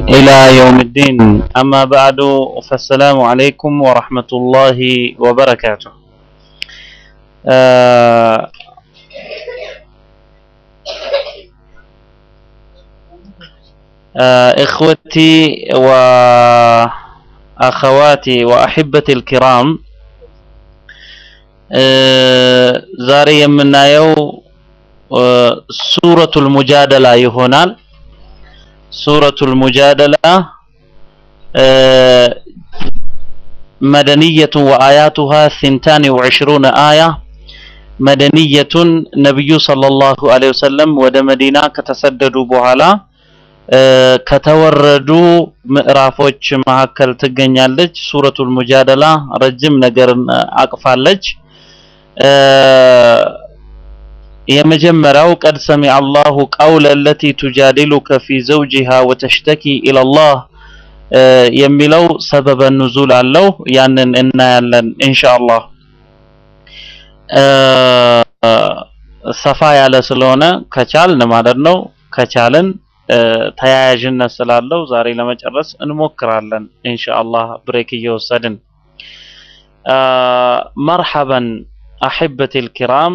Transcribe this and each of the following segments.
إلى يوم الدين أما بعد فالسلام عليكم ورحمة الله وبركاته آه آه إخوتي وأخواتي وأحبتي الكرام آه ዛሬ የምናየው ሱረቱል ሙጃደላ ይሆናል። ሱረቱል ሙጃደላ መደንየቱን ወአያቱሃ ሲንታኒ ወዕሽሩነ አያ መደንየቱን ነቢዩ ሰለላሁ ዐለይሂ ወሰለም ወደ መዲና ከተሰደዱ በኋላ ከተወረዱ ምዕራፎች መካከል ትገኛለች። ሱረቱል ሙጃደላ ረጅም ነገርን አቅፋለች። የመጀመሪያው ቀድ ሰሚዐ አላሁ ቀውለ ለቲ ቱጃዲሉከ ፊ ዘውጂሃ ወተሽተኪ ኢለላህ የሚለው ሰበበ ኑዙል አለው። ያንን እናያለን ኢንሻአላህ። ሰፋ ያለ ስለሆነ ከቻልን ማለት ነው ከቻልን ተያያዥነት ስላለው ዛሬ ለመጨረስ እንሞክራለን ኢንሻአላህ ብሬክ እየወሰድን መርሐበን አሕበቲል ኪራም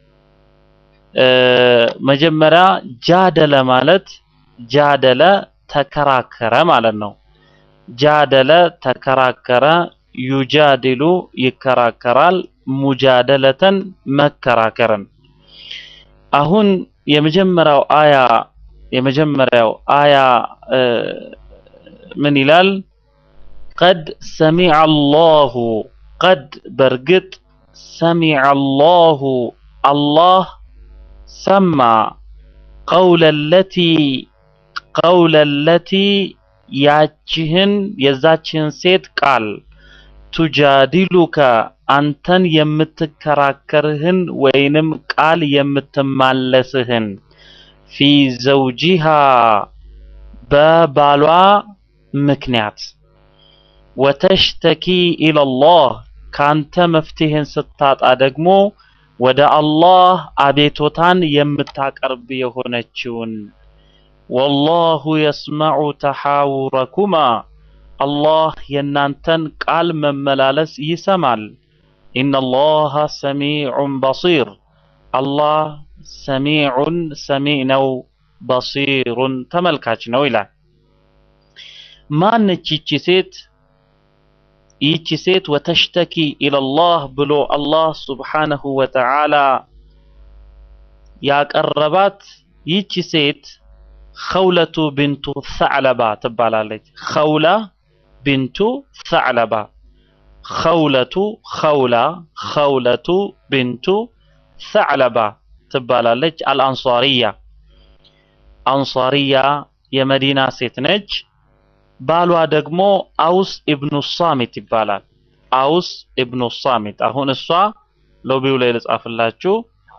መጀመሪያ ጃደለ ማለት ጃደለ ተከራከረ ማለት ነው። ጃደለ ተከራከረ፣ ዩጃድሉ ይከራከራል፣ ሙጃደለተን መከራከርን። አሁን የመጀመሪያው አያ የመጀመሪያው አያ ምን ይላል? ቀድ ሰሚዐ አላሁ ቀድ በርግጥ ሰሚዐ አላሁ አላህ ሰማ ቀውለ ለቲ ቀውለ ለቲ ያችህን የዛችህን ሴት ቃል ቱጃዲሉከ አንተን የምትከራከርህን ወይንም ቃል የምትማለስህን ፊ ዘውጂሃ በባሏ ምክንያት ወተሽተኪ ኢለላህ ካንተ መፍትሄን ስታጣ ደግሞ ወደ አላህ አቤቶታን የምታቀርብ የሆነችውን ወላሁ የስመዑ ተሐውረኩማ አላህ የእናንተን ቃል መመላለስ ይሰማል። ኢነላሃ ሰሚዑን በሲር አላህ ሰሚዑን ሰሚዕ ነው፣ በሲሩን ተመልካች ነው ይላል። ማነች ይቺ ሴት? ይቺ ሴት ወተሽተኪ ኢለላህ ብሎ አላህ ሱብሓነሁ ወተዓላ ያቀረባት ይቺ ሴት ኸውለቱ ቢንቱ ሰዕለባ ትባላለች። ኸውላ ቢንቱ ሰዕለባ ኸውለቱ ኸውላ ኸውለቱ ቢንቱ ሰዕለባ ትባላለች። አልአንሷሪያ አንሷሪያ የመዲና ሴት ነች። ባሏ ደግሞ አውስ ኢብኑ ሳሚት ይባላል። አውስ ኢብኑ ሳሚት። አሁን እሷ ሎቢው ላይ ልጻፍላችሁ።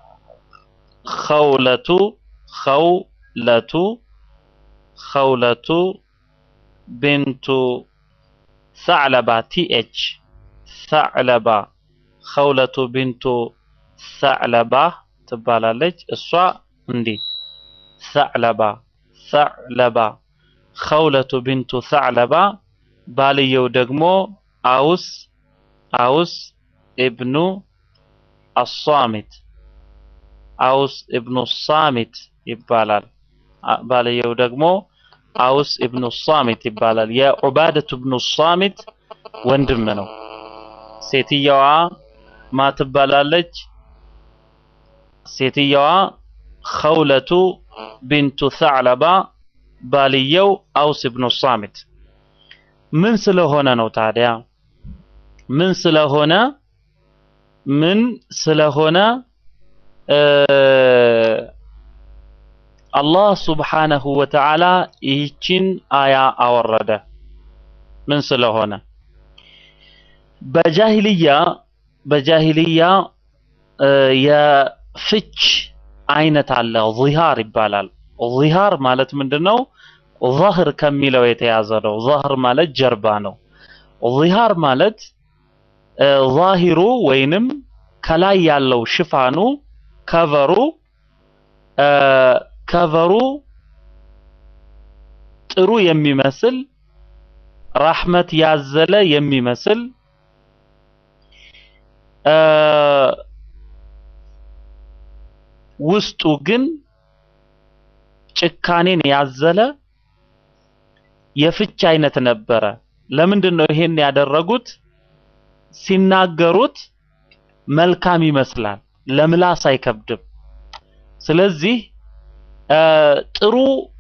ኸውለቱ ኸውለቱ ኸውለቱ ቢንቱ ሰዕለባ ቲኤች ሰዕለባ ኸውለቱ ቢንቱ ሰዕለባ ትባላለች። እሷ እንዲህ ሰዕለባ ሰዕለባ ኸውለቱ ቢንቱ ሰዕለባ ባልየው ደግሞ አውስ አውስ ኢብኑ አሳሚት አውስ ኢብኑ ሳሚት ይባላል። ባልየው ደግሞ አውስ ኢብኑ ሳሚት ይባላል። የዑባደቱ ኢብኑ ሳሚት ወንድም ነው። ሴትየዋ ማ ትባላለች? ሴትየዋ ኸውለቱ ቢንቱ ሰዕለባ ባልየው አውስ ኢብኑ ሳሚት ምን ስለሆነ ነው ታዲያ? ምን ስለሆነ ምን ስለሆነ አላህ ሱብሓነሁ ወተዓላ ይህችን አያ አወረደ? ምን ስለሆነ በጃሂልያ በጃሂልያ የፍች አይነት አለ። ዚሃር ይባላል። ዚሃር ማለት ምንድነው? ዛህር ከሚለው የተያዘ ነው። ዛህር ማለት ጀርባ ነው። ዚሃር ማለት ዛሂሩ ወይንም ከላይ ያለው ሽፋኑ ከቨሩ ከቨሩ ጥሩ የሚመስል ራህመት ያዘለ የሚመስል እ ውስጡ ግን ጭካኔን ያዘለ የፍች አይነት ነበረ። ለምንድን ነው ይሄን ያደረጉት? ሲናገሩት መልካም ይመስላል፣ ለምላስ አይከብድም። ስለዚህ እ ጥሩ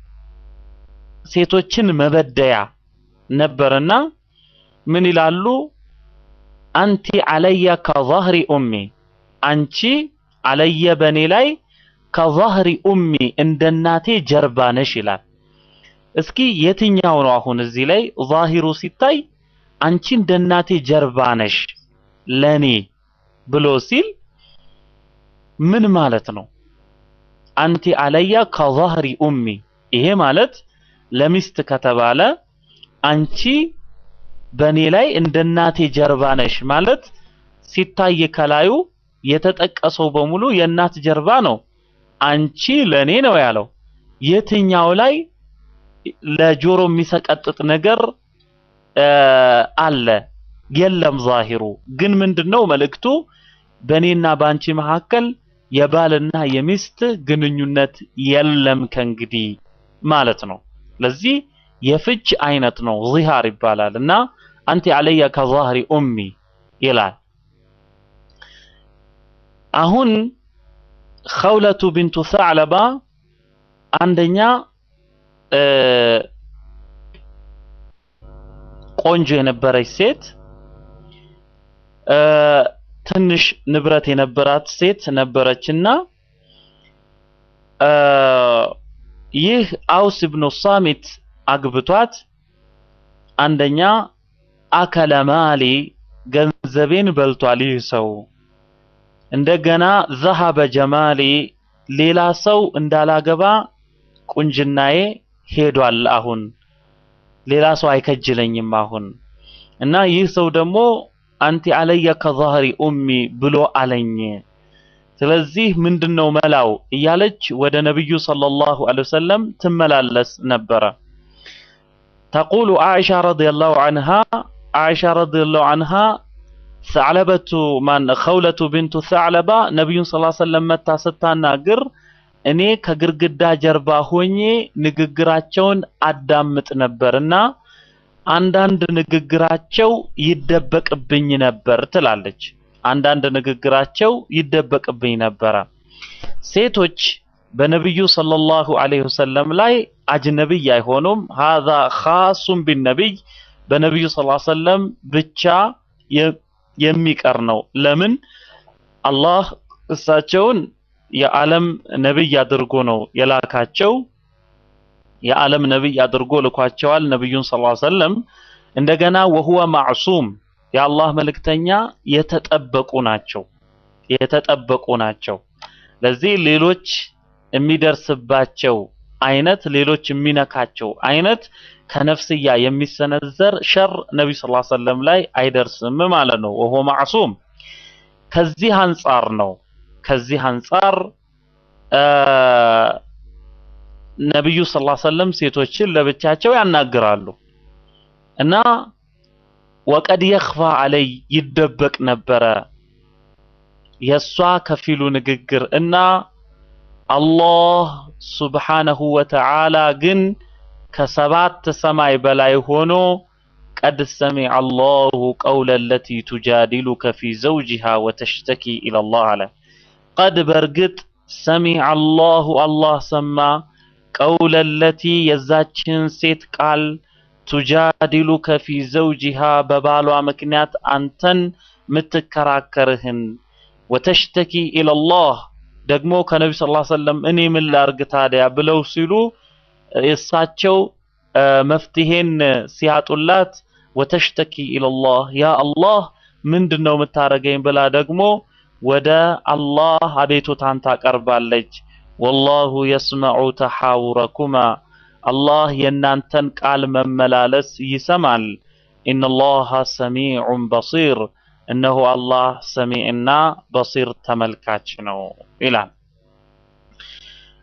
ሴቶችን መበደያ ነበርና ምን ይላሉ? አንቲ አለየ ከظهሪ ኡሚ አንቺ አለየ በኔ ላይ ከظهሪ ኡሚ እንደ እናቴ ጀርባ ነሽ ይላል። እስኪ የትኛው ነው አሁን እዚህ ላይ ዛሂሩ ሲታይ አንቺ እንደ እናቴ ጀርባ ነሽ ለኔ ብሎ ሲል ምን ማለት ነው? አንቲ አለያ ከظهሪ ኡሚ ይሄ ማለት ለሚስት ከተባለ አንቺ በኔ ላይ እንደ እናቴ ጀርባ ነሽ ማለት ሲታይ ከላዩ የተጠቀሰው በሙሉ የእናት ጀርባ ነው። አንቺ ለኔ ነው ያለው። የትኛው ላይ ለጆሮ የሚሰቀጥጥ ነገር እ አለ? የለም። ዛሂሩ ግን ምንድነው መልእክቱ? በኔና በአንቺ መካከል የባልና የሚስት ግንኙነት የለም ከእንግዲህ ማለት ነው። ለዚህ የፍች አይነት ነው ዚሃር ይባላል እና አንቲ አለየ ከዛህሪ ኡሚ ይላል። አሁን ኸውለቱ ቢንቱ ሰዕለባ አንደኛ እ ቆንጆ የነበረች ሴት እ ትንሽ ንብረት የነበራት ሴት ነበረችና እ ይህ አውስ ብኑ ሳሚት አግብቷት አንደኛ አከለ ማሊ ገንዘቤን በልቷል ይህ ሰው እንደገና ዘሀበ ጀማሊ ሌላ ሰው እንዳላገባ ቁንጅናዬ ሄዷል አሁን ሌላ ሰው አይከጅለኝም አሁን እና ይህ ሰው ደግሞ አንቲ አለየ ከዛህሪ ኡሚ ብሎ አለኝ ስለዚህ ምንድነው መላው እያለች ወደ ነብዩ ሰለላሁ ዐለይሂ ወሰለም ትመላለስ ነበረ ተቁሉ አኢሻ ረዲየላሁ ዐንሃ አኢሻ ረዲየላሁ ዐንሃ ሰዕለበቱ ማን ኸውለቱ ቢንቱ ሰዕለባ ነቢዩን ስ ሰለም መታ ስታናግር እኔ ከግርግዳ ጀርባ ሆኜ ንግግራቸውን አዳምጥ ነበርና አንዳንድ ንግግራቸው ይደበቅብኝ ነበር ትላለች። አንዳንድ ንግግራቸው ይደበቅብኝ ነበረ። ሴቶች በነቢዩ ሰለላሁ ዐለይሂ ወሰለም ላይ አጅነቢይ አይሆኑም። ሀዛ ኻሱን ቢነቢይ በነቢዩ ሰለላሁ ዐለይሂ ወሰለም ብቻ የሚቀር ነው። ለምን አላህ እሳቸውን የዓለም ነብይ አድርጎ ነው የላካቸው። የዓለም ነብይ አድርጎ ልኳቸዋል ነብዩን ሰለላሁ ዐለይሂ ወሰለም። እንደገና ወሁወ ማዕሱም የአላህ መልእክተኛ የተጠበቁ ናቸው የተጠበቁ ናቸው። ለዚህ ሌሎች የሚደርስባቸው አይነት ሌሎች የሚነካቸው አይነት ከነፍስያ የሚሰነዘር ሸር ነብዩ ሰለላሁ ዐለይሂ ወሰለም ላይ አይደርስም ማለት ነው። ወሆ ማዕሱም ከዚህ አንጻር ነው ከዚህ አንጻር ነብዩ ሰለላሁ ዐለይሂ ወሰለም ሴቶችን ለብቻቸው ያናግራሉ እና ወቀድ የኽፋ አለይ ይደበቅ ነበረ የሷ ከፊሉ ንግግር እና አላህ ሱብሓነሁ ወተዓላ ግን ከሰባት ሰማይ በላይ ሆኖ ቀድ ሰሚዐ አላሁ ቀውለ ለቲ ቱጃዲሉከ ፊ ዘውጂሃ ወተሽተኪ ኢለላህ አለ። ቀድ በእርግጥ ሰሚዐ አላሁ አላህ ሰማ ቀውለ ለቲ የዛችን ሴት ቃል ቱጃዲሉከ ፊ ዘውጂሃ በባሏ ምክንያት አንተን ምትከራከርህን ወተሽተኪ ኢለላህ ደግሞ ከነቢ ስ ሰለም እኔ ምን ላርግ ታዲያ ብለው ሲሉ እሳቸው መፍትሄን ሲያጡላት ወተሽተኪ ኢለላህ ያ አላህ ምንድን ነው የምታረገኝ ብላ ደግሞ ወደ አላህ አቤቱታን ታቀርባለች። ወላሁ የስመዑ ተሐውረኩማ አላህ የእናንተን ቃል መመላለስ ይሰማል። ኢነላሃ ሰሚዑን በሲር እነሆ አላህ ሰሚዕና በሲር ተመልካች ነው ይላል።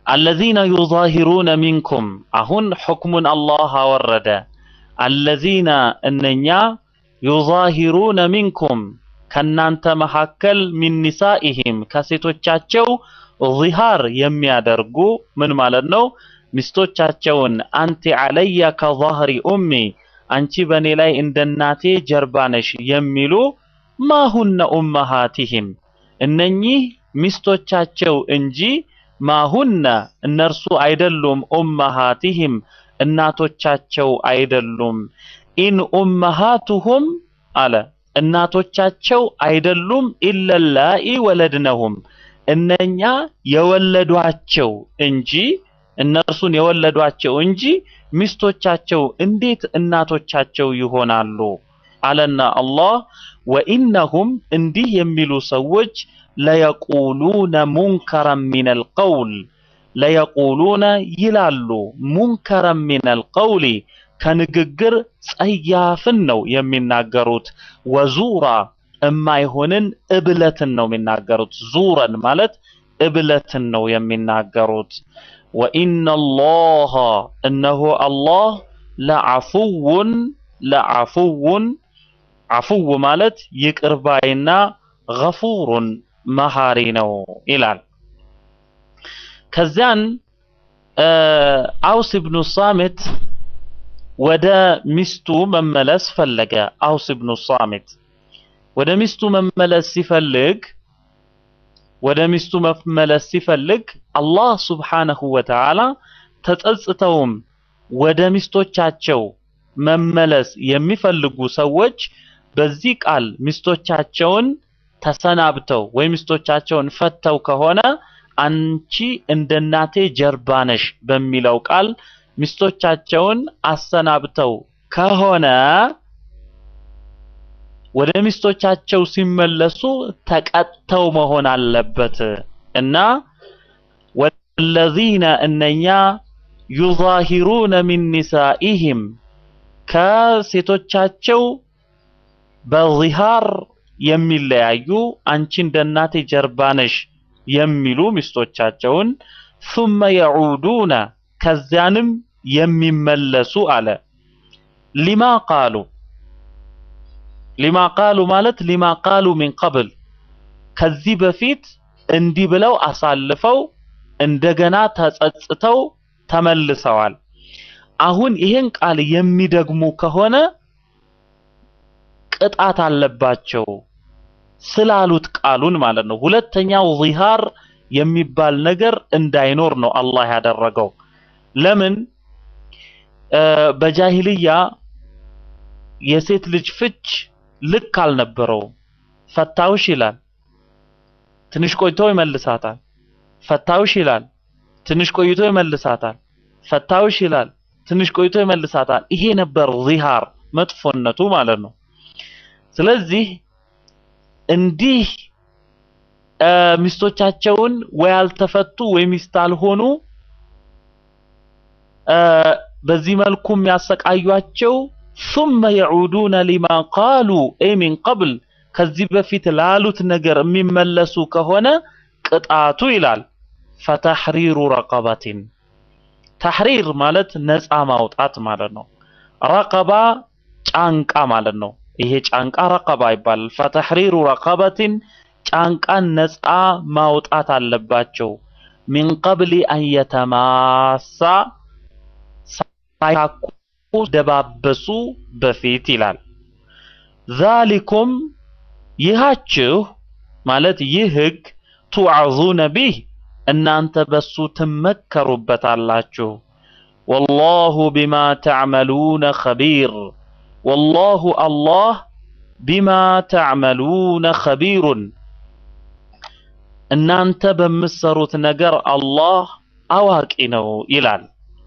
አለዚነ ዩዛሂሩነ ሚንኩም አሁን ሕክሙን አላህ አወረደ። አለዚነ እነኛ ዩዛሂሩነ ሚንኩም ከናንተ መካከል ሚን ኒሳኢሂም ከሴቶቻቸው ዚሃር የሚያደርጉ ምን ማለት ነው? ሚስቶቻቸውን አንቲ ዐለየ ከዛህሪ ኡሚ አንቺ በእኔ ላይ እንደ እናቴ ጀርባ ነሽ የሚሉ ማሁነ ኡመሃቲሂም እነኚህ ሚስቶቻቸው እንጂ ማሁነ እነርሱ አይደሉም። ኡመሃቲሂም እናቶቻቸው አይደሉም። ኢን ኡመሃቱሁም አለ እናቶቻቸው አይደሉም ኢለላኢ ወለድነሁም እነኛ የወለዷቸው እንጂ እነርሱን የወለዷቸው እንጂ ሚስቶቻቸው እንዴት እናቶቻቸው ይሆናሉ? አለና አላህ ወኢነሁም እንዲህ የሚሉ ሰዎች ለየቁሉነ ሙንከረን ሚነል ቀውል ለየቁሉነ ይላሉ ሙንከረን ሚነል ቀውሊ ከንግግር ጸያፍን ነው የሚናገሩት። ወዙራ እማይሆንን እብለትን ነው የሚናገሩት። ዙረን ማለት እብለትን ነው የሚናገሩት። ወኢነላሃ እነሆ አላህ ለዐፉውን ለዐፉውን ዐፉው ማለት ይቅር ባይና ገፉሩን መሐሪ ነው ይላል። ከዚያን አውስ ብኑ ሳሚት ወደ ሚስቱ መመለስ ፈለገ። አውስ ብኑ ሳሚት ወደ ሚስቱ መመለስ ሲፈልግ ወደ ሚስቱ መመለስ ሲፈልግ አላህ ሱብሓነሁ ወተዓላ ተጸጽተውም ወደ ሚስቶቻቸው መመለስ የሚፈልጉ ሰዎች በዚህ ቃል ሚስቶቻቸውን ተሰናብተው ወይ ሚስቶቻቸውን ፈተው ከሆነ አንቺ እንደ እናቴ ጀርባ ነሽ በሚለው ቃል ሚስቶቻቸውን አሰናብተው ከሆነ ወደ ሚስቶቻቸው ሲመለሱ ተቀጥተው መሆን አለበት እና ወለዚነ እነኛ ዩዛሂሩነ ሚን ኒሳኢሂም ከሴቶቻቸው በዚሃር የሚለያዩ አንቺ እንደ እናቴ ጀርባ ነሽ የሚሉ ሚስቶቻቸውን ثم يعودون ከዚያንም የሚመለሱ አለ ሊማ ቃሉ ሊማ ቃሉ ማለት ሊማ ቃሉ ሚን ቀብል ከዚህ በፊት እንዲህ ብለው አሳልፈው እንደገና ተጸጽተው ተመልሰዋል። አሁን ይሄን ቃል የሚደግሙ ከሆነ ቅጣት አለባቸው ስላሉት ቃሉን ማለት ነው። ሁለተኛው ዚሃር የሚባል ነገር እንዳይኖር ነው አላህ ያደረገው። ለምን በጃሂልያ የሴት ልጅ ፍች ልክ አልነበረውም። ፈታውሽ ይላል፣ ትንሽ ቆይቶ ይመልሳታል። ፈታውሽ ይላል፣ ትንሽ ቆይቶ ይመልሳታል። ፈታውሽ ይላል፣ ትንሽ ቆይቶ ይመልሳታል። ይሄ ነበር ዚሃር መጥፎነቱ ማለት ነው። ስለዚህ እንዲህ ሚስቶቻቸውን ወይ አልተፈቱ ወይ ሚስት አልሆኑ በዚህ መልኩ የሚያሰቃዩቸው ثم يعودون لما قالوا أي من قبل ከዚህ በፊት ላሉት ነገር የሚመለሱ ከሆነ ቅጣቱ ይላል ፈተሕሪሩ ረቀበቲን ተሕሪር ማለት ነፃ ማውጣት ማለት ነው። ረቀባ ጫንቃ ማለት ነው። ይሄ ጫንቃ ረቀባ ይባላል። ፈተሕሪሩ ረቀበቲን ጫንቃን ነፃ ማውጣት አለባቸው። ሚን ቀብሊ አን የተማሳ ሳይታኩ ደባበሱ በፊት ይላል። ዛሊኩም ይሃችሁ ማለት ይህ ህግ ቱዓዙነ ቢህ እናንተ በሱ ትመከሩበታላችሁ። ወላሁ ቢማ ተዕመሉነ ኸቢር ወላሁ አላህ ቢማ ተዕመሉነ ኸቢሩን እናንተ በምትሰሩት ነገር አላህ አዋቂ ነው ይላል።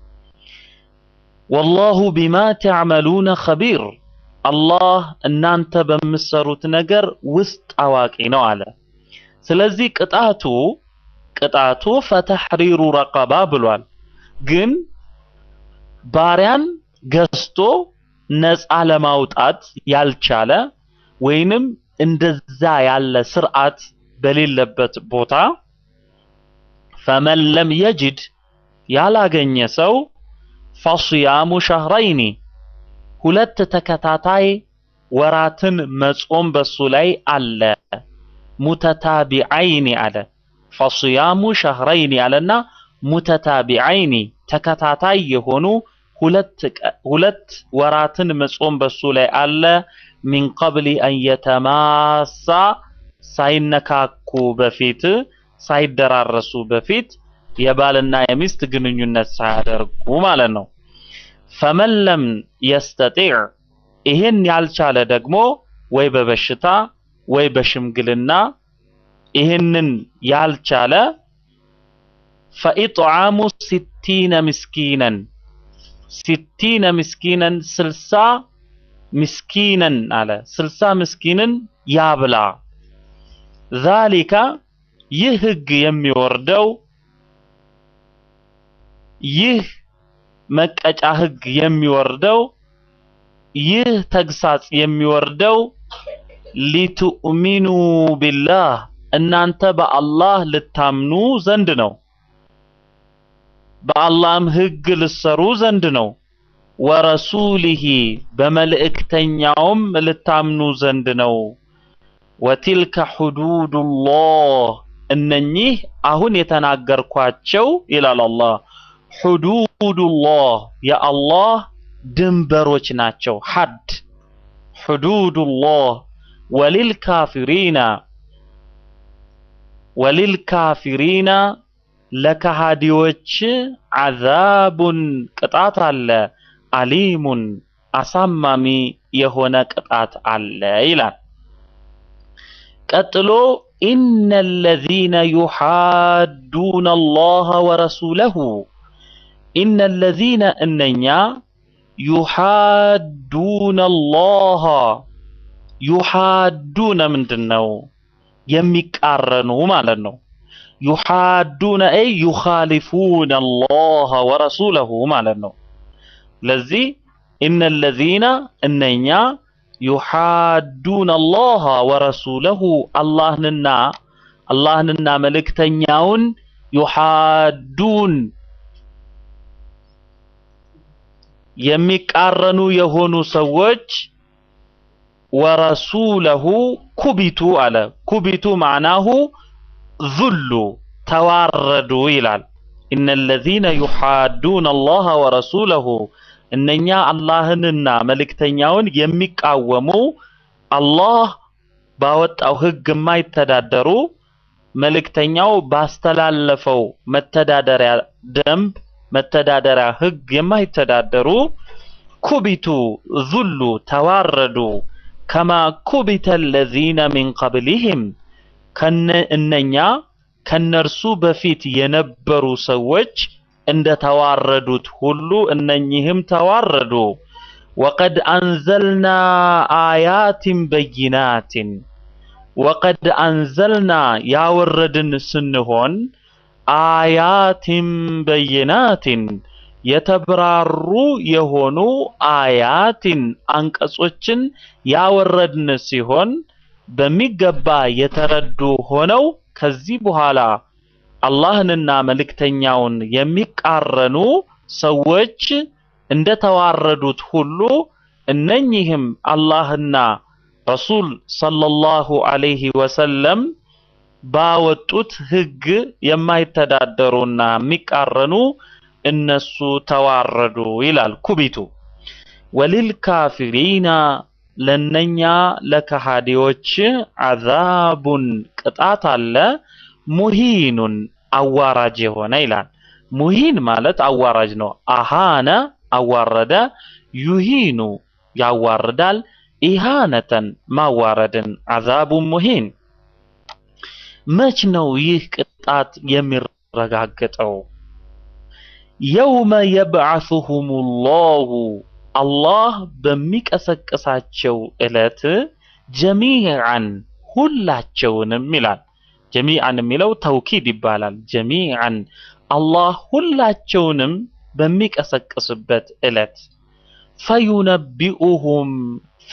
ወላሁ ቢማ ተዕመሉነ ኸቢር አላህ እናንተ በምትሰሩት ነገር ውስጥ አዋቂ ነው አለ። ስለዚህ ቅጣቱ ቅጣቱ ፈተሕሪሩ ረቀባ ብሏል። ግን ባሪያን ገዝቶ ነፃ ለማውጣት ያልቻለ ወይንም እንደዛ ያለ ስርዓት በሌለበት ቦታ ፈመን ለም የጅድ ያላገኘ ሰው ፈስያሙ ሸህረይኒ ሁለት ተከታታይ ወራትን መጾም በሱ ላይ አለ። ሙተታቢዐይኒ አለ። ፈስያሙ ሸህረይኒ አለና ሙተታቢዐይኒ ተከታታይ የሆኑ ሁለት ቀ- ሁለት ወራትን መጾም በሱ ላይ አለ። ሚን ቀብሊ አን የተማሳ ሳይነካኩ በፊት ሳይደራረሱ በፊት የባልና የሚስት ግንኙነት ሳያደርጉ ማለት ነው። ፈመን ለም የስተጢዕ ይህን ያልቻለ ደግሞ ወይ በበሽታ ወይ በሽምግልና ይህንን ያልቻለ ፈኢጥዓሙ ሲቲነ ምስኪነን ሲቲነ ምስኪነን ስልሳ ምስኪነን አለ ስልሳ ምስኪንን ያብላ ዛሊካ ይህ ህግ የሚወርደው ይህ መቀጫ ህግ የሚወርደው ይህ ተግሳጽ የሚወርደው ሊቱእሚኑ ቢላህ እናንተ በአላህ ልታምኑ ዘንድ ነው። በአላህም ህግ ልሰሩ ዘንድ ነው። ወረሱሊሂ በመልእክተኛውም ልታምኑ ዘንድ ነው። ወቲልከ ሑዱዱላህ እነኚህ አሁን የተናገርኳቸው ይላል አላህ ሑዱዱላህ የአላህ ድንበሮች ናቸው። ሐድ ሑዱዱላህ ወሊልካፊሪና ወሊልካፊሪና ለከሃዲዎች ዐዛቡን ቅጣት አለ። አሊሙን አሳማሚ የሆነ ቅጣት አለ ይላል። ቀጥሎ ኢነ ለዚነ ዩሓዱነ አላህ ወረሱለሁ ኢነ ለዚነ እነኛ ዩሓዱነ አላህ ዩሓዱነ ምንድን ነው? የሚቃረኑ ማለት ነው። ዩሓዱነ አይ ዩኻሊፉነ አላህ ወረሱለሁ ማለት ነው። ለዚህ ኢነ ለዚነ እነኛ ዩሓዱነ አላህ ወረሱለሁ አላህንና አላህንና መልእክተኛውን ዩሓዱን የሚቃረኑ የሆኑ ሰዎች ወረሱለሁ ኩቢቱ አለ። ኩቢቱ ማዕናሁ ዙሉ ተዋረዱ ይላል። ኢነ ለዚነ ዩሓዱነ አላህ ወረሱለሁ እነኛ አላህንና መልእክተኛውን የሚቃወሙ አላህ ባወጣው ህግ የማይተዳደሩ መልእክተኛው ባስተላለፈው መተዳደሪያ ደንብ መተዳደሪያ ህግ የማይተዳደሩ ኩቢቱ ዙሉ ተዋረዱ ከማ ኩቢተ ለዚነ ሚን ቀብሊህም ከነ እነኛ ከነርሱ በፊት የነበሩ ሰዎች እንደ ተዋረዱት ሁሉ እነኚህም ተዋረዱ። ወቀድ አንዘልና አያትን በይናትን ወቀድ አንዘልና ያወረድን ስንሆን አያትን በይናትን የተብራሩ የሆኑ አያትን አንቀጾችን ያወረድን ሲሆን በሚገባ የተረዱ ሆነው ከዚህ በኋላ አላህንና መልእክተኛውን የሚቃረኑ ሰዎች እንደተዋረዱት ሁሉ እነኚህም አላህና ረሱል ሰለላሁ ዐለይሂ ወሰለም ባወጡት ህግ የማይተዳደሩና የሚቃረኑ እነሱ ተዋረዱ ይላል ኩቢቱ። ወሊልካፊሪና ለነኛ ለከሃዲዎች አዛቡን ቅጣት አለ። ሙሂኑን አዋራጅ የሆነ ይላል። ሙሂን ማለት አዋራጅ ነው። አሃነ አዋረደ፣ ዩሂኑ ያዋርዳል፣ ኢሃነተን ማዋረድን፣ አዛቡን ሙሂን። መች ነው ይህ ቅጣት የሚረጋገጠው? የውመ የብዓሱሁም ላሁ አላህ በሚቀሰቅሳቸው ዕለት ጀሚዓን ሁላቸውንም ይላል። ጀሚዓን የሚለው ተውኪድ ይባላል። ጀሚዓን አላህ ሁላቸውንም በሚቀሰቅስበት ዕለት ፈዩነቢኡሁም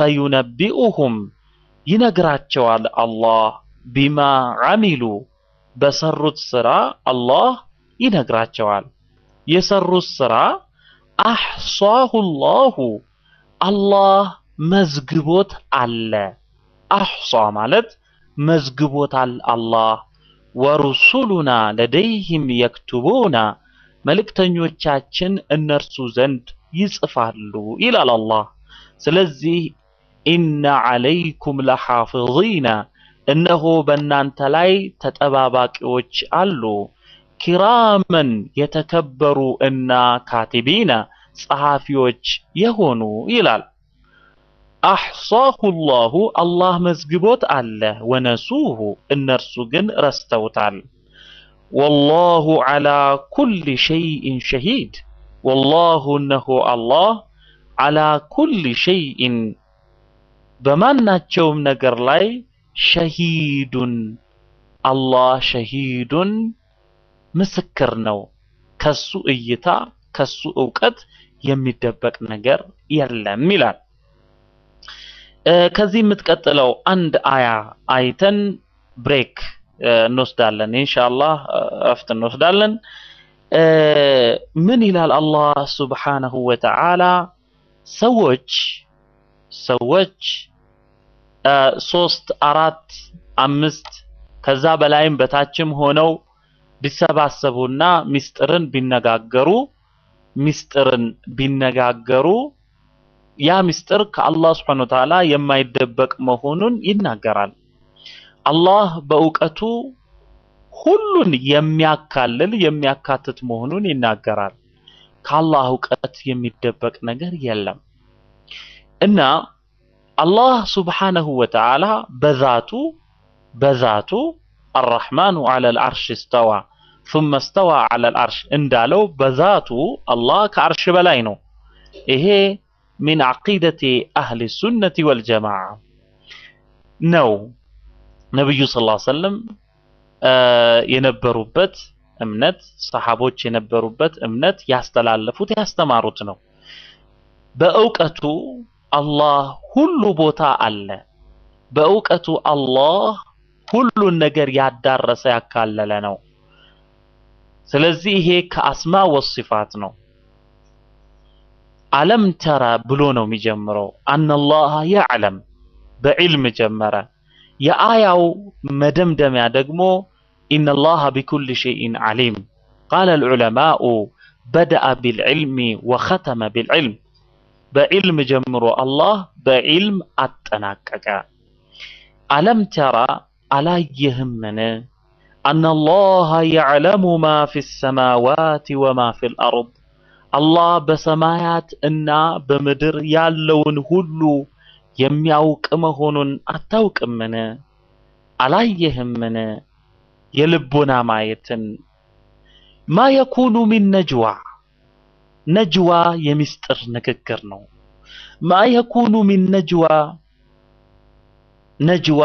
ፈዩነቢኡሁም ይነግራቸዋል አላህ ቢማ ዓሚሉ በሰሩት ስራ አላህ ይነግራቸዋል። የሰሩት ስራ አሕሷሁ ላሁ አላህ መዝግቦት አለ። አሕሷ ማለት መዝግቦታል አላህ። ወሩሱሉና ለደይህም የክቱቡና መልእክተኞቻችን እነርሱ ዘንድ ይጽፋሉ ይላል አላህ። ስለዚህ ኢነ ዐለይኩም ለሓፊዚና እነሆ በእናንተ ላይ ተጠባባቂዎች አሉ። ኪራመን የተከበሩ እና ካቲቢና ጸሐፊዎች የሆኑ ይላል። አሕሷሁ ላሁ አላህ መዝግቦት አለ። ወነሱሁ እነርሱ ግን ረስተውታል። ወላሁ ዐላ ኩሊ ሸይኢን ሸሂድ ወላሁ እነሆ አላህ ዐላ ኩሊ ሸይኢን በማናቸውም ነገር ላይ ሸሂዱን አላህ ሸሂዱን ምስክር ነው። ከሱ እይታ ከሱ እውቀት የሚደበቅ ነገር የለም ይላል። ከዚህ የምትቀጥለው አንድ አያ አይተን ብሬክ እንወስዳለን። ኢንሻአላህ እረፍት እንወስዳለን። ምን ይላል አላህ ሱብሓነሁ ወተዓላ ሰዎች ሰዎች ሶስት አራት አምስት ከዛ በላይም በታችም ሆነው ቢሰባሰቡና ሚስጥርን ቢነጋገሩ ሚስጥርን ቢነጋገሩ ያ ሚስጥር ከአላህ ስብሐነ ወተዓላ የማይደበቅ መሆኑን ይናገራል። አላህ በእውቀቱ ሁሉን የሚያካልል የሚያካትት መሆኑን ይናገራል። ከአላህ እውቀት የሚደበቅ ነገር የለም እና አላህ ሱብሓነሁ ወተዓላ በዛቱ በዛቱ አራሕማኑ ዐለል ዐርሽ እስተዋ ሱመ እስተዋ ዐለል ዐርሽ እንዳለው በዛቱ አላህ ከዐርሽ በላይ ነው። ይሄ ሚን ዐቂደቲ አህሊ ሱነቲ ወልጀማዓ ነው። ነቢዩ ሰለላሁ ዐለይሂ ወሰለም የነበሩበት እምነት ሰሐቦች የነበሩበት እምነት ያስተላለፉት ያስተማሩት ነው። በእውቀቱ አላህ ሁሉ ቦታ አለ። በእውቀቱ አላህ ሁሉን ነገር ያዳረሰ ያካለለ ነው። ስለዚህ ይሄ ከአስማ ወሲፋት ነው። አለም ተራ ብሎ ነው የሚጀምረው። አነላህ ያዕለም በዕልም ጀመረ። የአያው መደምደሚያ ደግሞ ኢነላህ ቢኩል ሸይኢን ዓሊም ቃለ ልዑለማኡ በደአ ቢልዕልሚ ወኸተመ ቢልዕልም በዕልም ጀምሮ አላህ በዕልም አጠናቀቀ። አለም ተራ አላየህምን? አነላህ ያዕለሙ ማ ፊ ሰማዋት ወማ ፊ ልአርድ አላህ በሰማያት እና በምድር ያለውን ሁሉ የሚያውቅ መሆኑን አታውቅምን? አላየህምን? የልቦና ማየትን ማ የኩኑ ሚን ነጅዋ ነጅዋ የሚስጥር ንግግር ነው። ማ የኩኑ ሚን ነጅዋ ነጅዋ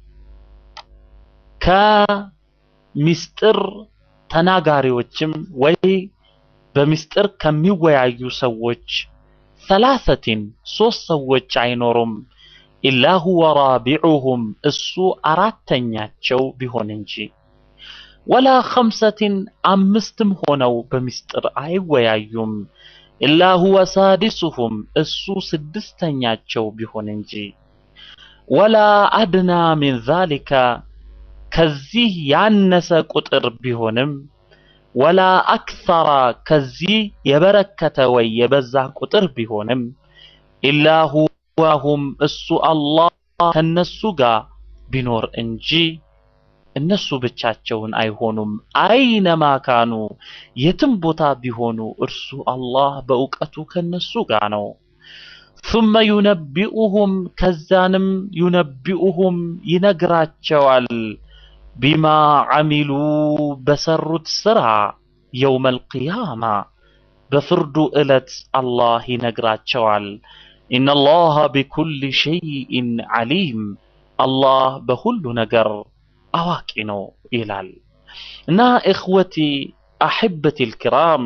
ከሚስጥር ተናጋሪዎችም ወይ በሚስጥር ከሚወያዩ ሰዎች ሰላሰቲን ሶስት ሰዎች አይኖሩም ኢላ ሁወ ራቢዑሁም እሱ አራተኛቸው ቢሆን እንጂ ወላ ኸምሰቲን አምስትም ሆነው በሚስጥር አይወያዩም ኢላ ሁወ ሳዲሱሁም እሱ ስድስተኛቸው ቢሆን እንጂ ወላ አድና ሚን ዛሊከ ከዚህ ያነሰ ቁጥር ቢሆንም ወላ አክሰራ ከዚህ የበረከተ ወይ የበዛ ቁጥር ቢሆንም ኢላ ሁዋሁም እሱ አላህ ከነሱ ጋር ቢኖር እንጂ እነሱ ብቻቸውን አይሆኑም። አይነማ ካኑ የትም ቦታ ቢሆኑ እርሱ አላህ በእውቀቱ ከነሱ ጋር ነው። ثم ዩነቢኡሁም ከዛንም ዩነቢኡሁም ይነግራቸዋል ቢማ ዓሚሉ በሰሩት ስራ የውመል ቂያማ በፍርዱ ዕለት አላህ ይነግራቸዋል። ኢነላህ ቢኩል ሸይኢን ዓሊም አላህ በሁሉ ነገር አዋቂ ነው ይላል እና እኽወቲ አሕበቲ ልኪራም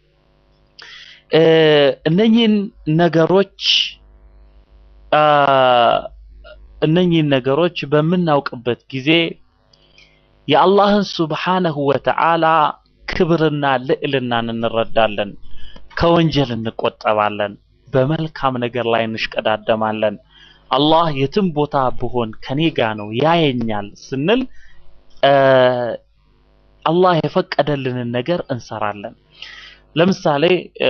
እነኚህን ነገሮች እነኚህን ነገሮች በምናውቅበት ጊዜ የአላህን ሱብሓነሁ ወተዓላ ክብርና ልዕልናን እንረዳለን። ከወንጀል እንቆጠባለን። በመልካም ነገር ላይ እንሽቀዳደማለን። አላህ የትም ቦታ ብሆን ከኔ ጋ ነው ያየኛል ስንል አላህ የፈቀደልንን ነገር እንሰራለን። ለምሳሌ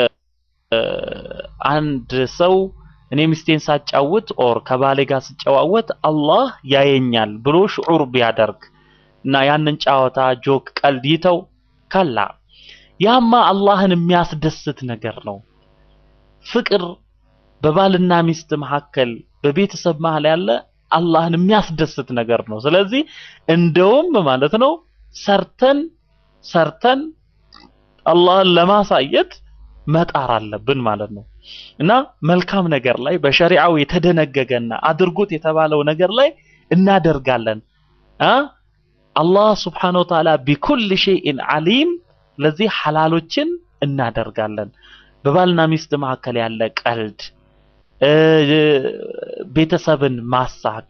አንድ ሰው እኔ ሚስቴን ሳጫውት ኦር ከባሌ ጋር ስጨዋወት አላህ ያየኛል ብሎ ሽዑር ቢያደርግ እና ያንን ጨዋታ ጆክ፣ ቀልድ ይተው ከላ ያማ አላህን የሚያስደስት ነገር ነው። ፍቅር በባልና ሚስት መካከል በቤተሰብ መሀል ያለ አላህን የሚያስደስት ነገር ነው። ስለዚህ እንደውም ማለት ነው ሰርተን ሰርተን አላህን ለማሳየት መጣር አለብን ማለት ነው። እና መልካም ነገር ላይ በሸሪዓው የተደነገገና አድርጉት የተባለው ነገር ላይ እናደርጋለን። አ አላህ ስብሓነሁ ወተዓላ ቢኩል ሸይኢን ዓሊም። ለዚህ ሐላሎችን እናደርጋለን። በባልና ሚስት መካከል ያለ ቀልድ፣ ቤተሰብን ማሳቅ፣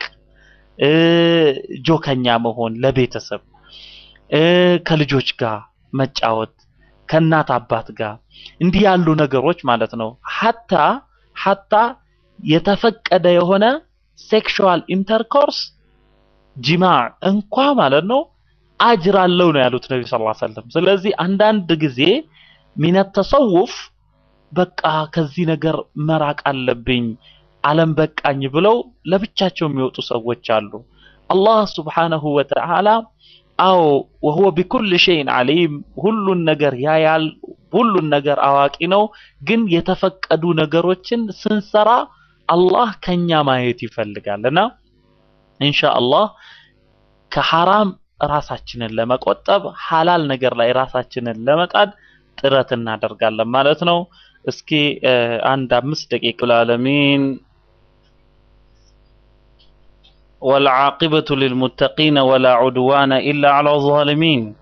ጆከኛ መሆን ለቤተሰብ ከልጆች ጋር መጫወት ከእናት አባት ጋር እንዲህ ያሉ ነገሮች ማለት ነው። ሐታ ሐታ የተፈቀደ የሆነ ሴክሹዋል ኢንተርኮርስ ጂማዕ እንኳ ማለት ነው አጅር አለው ነው ያሉት ነቢ ሰለላሁ ዐለይሂ ወሰለም። ስለዚህ አንዳንድ ጊዜ ሚነት ተሰውፍ በቃ ከዚህ ነገር መራቅ አለብኝ አለም በቃኝ ብለው ለብቻቸው የሚወጡ ሰዎች አሉ። አላህ ሱብሓነሁ ወተዓላ አዎ ወሁወ ቢኩል ሸይን ዓሊም ሁሉን ነገር ያያል፣ ሁሉን ነገር አዋቂ ነው። ግን የተፈቀዱ ነገሮችን ስንሰራ አላህ ከኛ ማየት ይፈልጋል እና ኢንሻአላህ ከሐራም ራሳችንን ለመቆጠብ ሐላል ነገር ላይ ራሳችንን ለመጣድ ጥረት እናደርጋለን ማለት ነው። እስኪ አንድ አምስት ደቂቃ ለዓለሚን والعاقبة للمتقين ولا عدوان إلا على الظالمين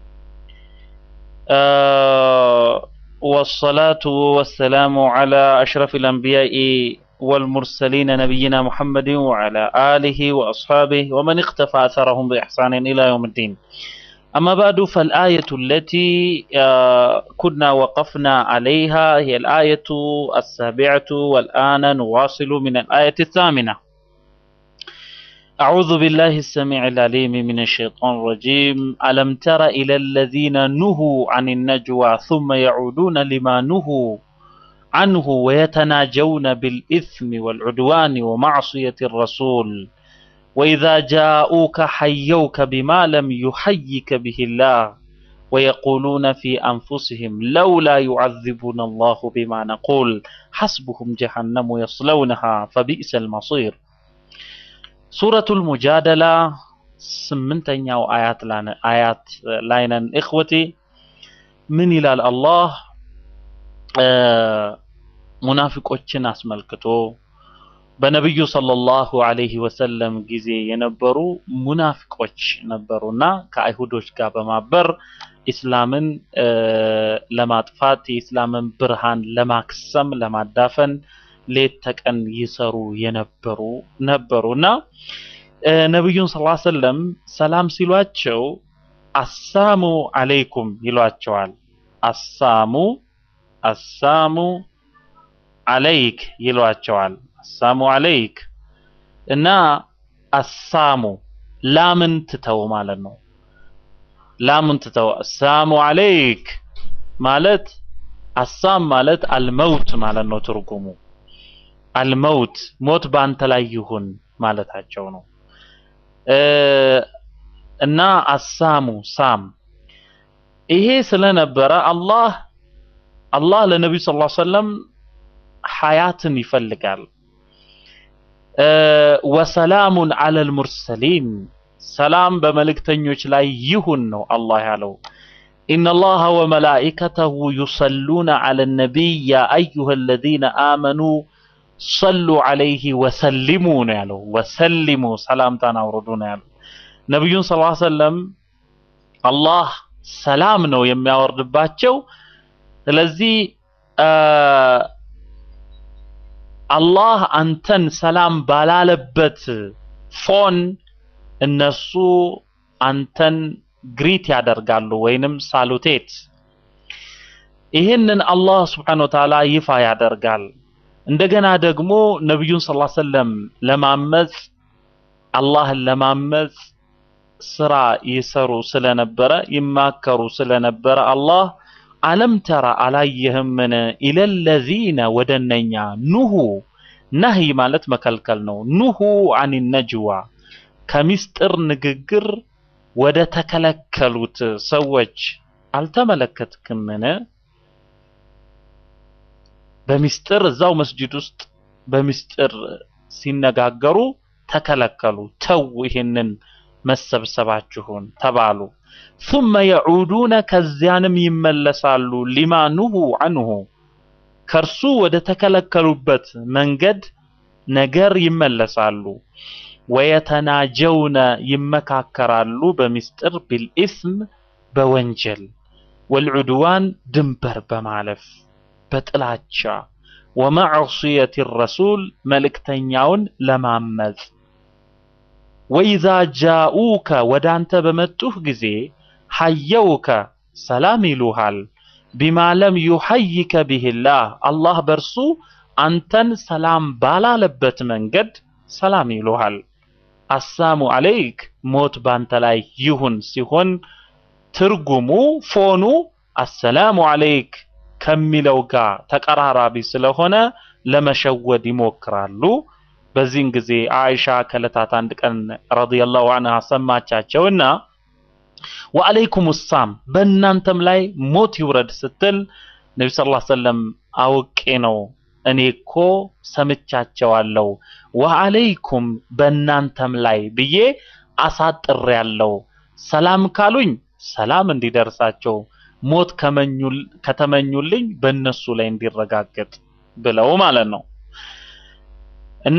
آه والصلاة والسلام على أشرف الأنبياء والمرسلين نبينا محمد وعلى آله وأصحابه ومن اختفى أثرهم بإحسان إلى يوم الدين أما بعد فالآية التي آه كنا وقفنا عليها هي الآية السابعة والآن نواصل من الآية الثامنة أعوذ بالله السميع العليم من الشيطان الرجيم ألم تر إلى الذين نهوا عن النجوى ثم يعودون لما نهوا عنه ويتناجون بالإثم والعدوان ومعصية الرسول وإذا جاءوك حيوك بما لم يحيك به الله ويقولون في أنفسهم لولا يعذبنا الله بما نقول حسبهم جهنم يصلونها فبئس المصير ሱረቱል ሙጃደላ ስምንተኛው አያት አያት ላይ ነን እኽወቴ ምን ይላል አላህ ሙናፊቆችን አስመልክቶ በነብዩ ሰለላሁ ዐለይሂ ወሰለም ጊዜ የነበሩ ሙናፊቆች ነበሩና ከአይሁዶች ጋር በማበር ኢስላምን ለማጥፋት የኢስላምን ብርሃን ለማክሰም ለማዳፈን ሌት ተቀን ይሰሩ የነበሩ ነበሩና ነብዩን ሰለላሁ ዐለይሂ ወሰለም ሰላም ሲሏቸው አሳሙ አለይኩም ይሏቸዋል። አሳሙ አሳሙ አለይክ ይሏቸዋል። አሳሙ አለይክ እና አሳሙ ላምን ትተው ማለት ነው። ላምን ትተው አሳሙ አለይክ ማለት አሳም ማለት አልመውት ማለት ነው ትርጉሙ አልመውት ሞት በአንተ ላይ ይሁን ማለታቸው ነው። እና አሳሙ ሳም ይሄ ስለነበረ አላህ አላህ ለነቢዩ ሰለላሁ ዐለይሂ ወሰለም ሐያትን ይፈልጋል። ወሰላሙን ዐለል ሙርሰሊን ሰላም በመልእክተኞች ላይ ይሁን ነው አላህ ያለው። ኢነላሃ ወመላኢከተሁ ዩሰሉነ ዐለ ነቢይ ያ አዩሀ አለዚነ አመኑ ሰሉ ዐለይሂ ወሰሊሙ ነው ያለው። ወሰሊሙ ሰላምታን አውርዱ ነው ያለው። ነቢዩን ሰለላሁ ዐለይሂ ወሰለም አላህ ሰላም ነው የሚያወርድባቸው። ስለዚህ አላህ አንተን ሰላም ባላለበት ፎን እነሱ አንተን ግሪት ያደርጋሉ ወይንም ሳሉቴት ይህንን አላህ ስብሓነሁ ወተዓላ ይፋ ያደርጋል። እንደገና ደግሞ ነቢዩን ሰለላሁ ዐለይሂ ወሰለም ለማመጽ አላህን ለማመጽ ስራ ይሰሩ ስለነበረ ይማከሩ ስለነበረ አላህ አለም ተራ አላየህምን ኢለለዚነ ወደ እነኛ ኑሁ ነህይ ማለት መከልከል ነው። ኑሁ አን ነጅዋ ከሚስጥር ንግግር ወደ ተከለከሉት ሰዎች አልተመለከትክምን? በሚስጥር እዛው መስጂድ ውስጥ በሚስጥር ሲነጋገሩ ተከለከሉ። ተው ይሄንን መሰብሰባችሁን ተባሉ። ثم يعودون ከዚያንም ይመለሳሉ ሊማ ኑሁ አንሁ ከእርሱ ወደ ተከለከሉበት መንገድ ነገር ይመለሳሉ። ወየተናጀውነ ይመካከራሉ በሚስጥር ቢልኢስም በወንጀል ወልዑድዋን ድንበር በማለፍ በጥላቻ ወመዕصየት ረሱል መልእክተኛውን ለማመጽ ወኢዛ ጃኡከ ወደ አንተ በመጡህ ጊዜ ሐየውከ ሰላም ይሉሃል ቢማ ለም ዩሐይከ ቢህላህ አላህ በእርሱ አንተን ሰላም ባላለበት መንገድ ሰላም ይሉሃል። አሳሙ አለይክ ሞት ባንተ ላይ ይሁን ሲሆን ትርጉሙ ፎኑ አሰላሙ አለይክ ከሚለው ጋር ተቀራራቢ ስለሆነ ለመሸወድ ይሞክራሉ። በዚህን ጊዜ አይሻ ከዕለታት አንድ ቀን ረዲየላሁ ዐንሃ ሰማቻቸውና ወአለይኩም ሳም በእናንተም ላይ ሞት ይውረድ ስትል ነቢ ስ ላ ሰለም አውቄ ነው እኔ እኮ ሰምቻቸዋለሁ ወአለይኩም በእናንተም ላይ ብዬ አሳጥሬያለሁ። ሰላም ካሉኝ ሰላም እንዲደርሳቸው ሞት ከመኙል- ከተመኙልኝ በእነሱ ላይ እንዲረጋገጥ ብለው ማለት ነው እና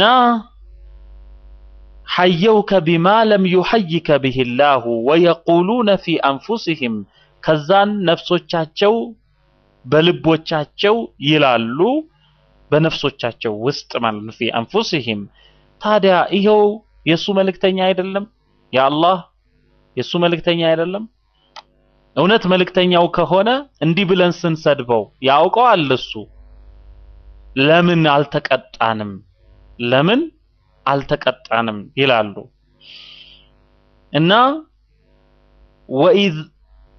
ሐየውከ ቢማ ለም ዩሐይከ ብህ ላሁ ወየቁሉነ ፊ አንፉሲህም ከዛን ነፍሶቻቸው በልቦቻቸው ይላሉ በነፍሶቻቸው ውስጥ ማለት ነው ፊ አንፉሲህም ታዲያ ይኸው የእሱ መልእክተኛ አይደለም የአላህ የእሱ መልእክተኛ አይደለም እውነት መልእክተኛው ከሆነ እንዲህ ብለን ስንሰድበው ያውቀዋል እሱ ለምን አልተቀጣንም ለምን አልተቀጣንም ይላሉ እና ወኢዝ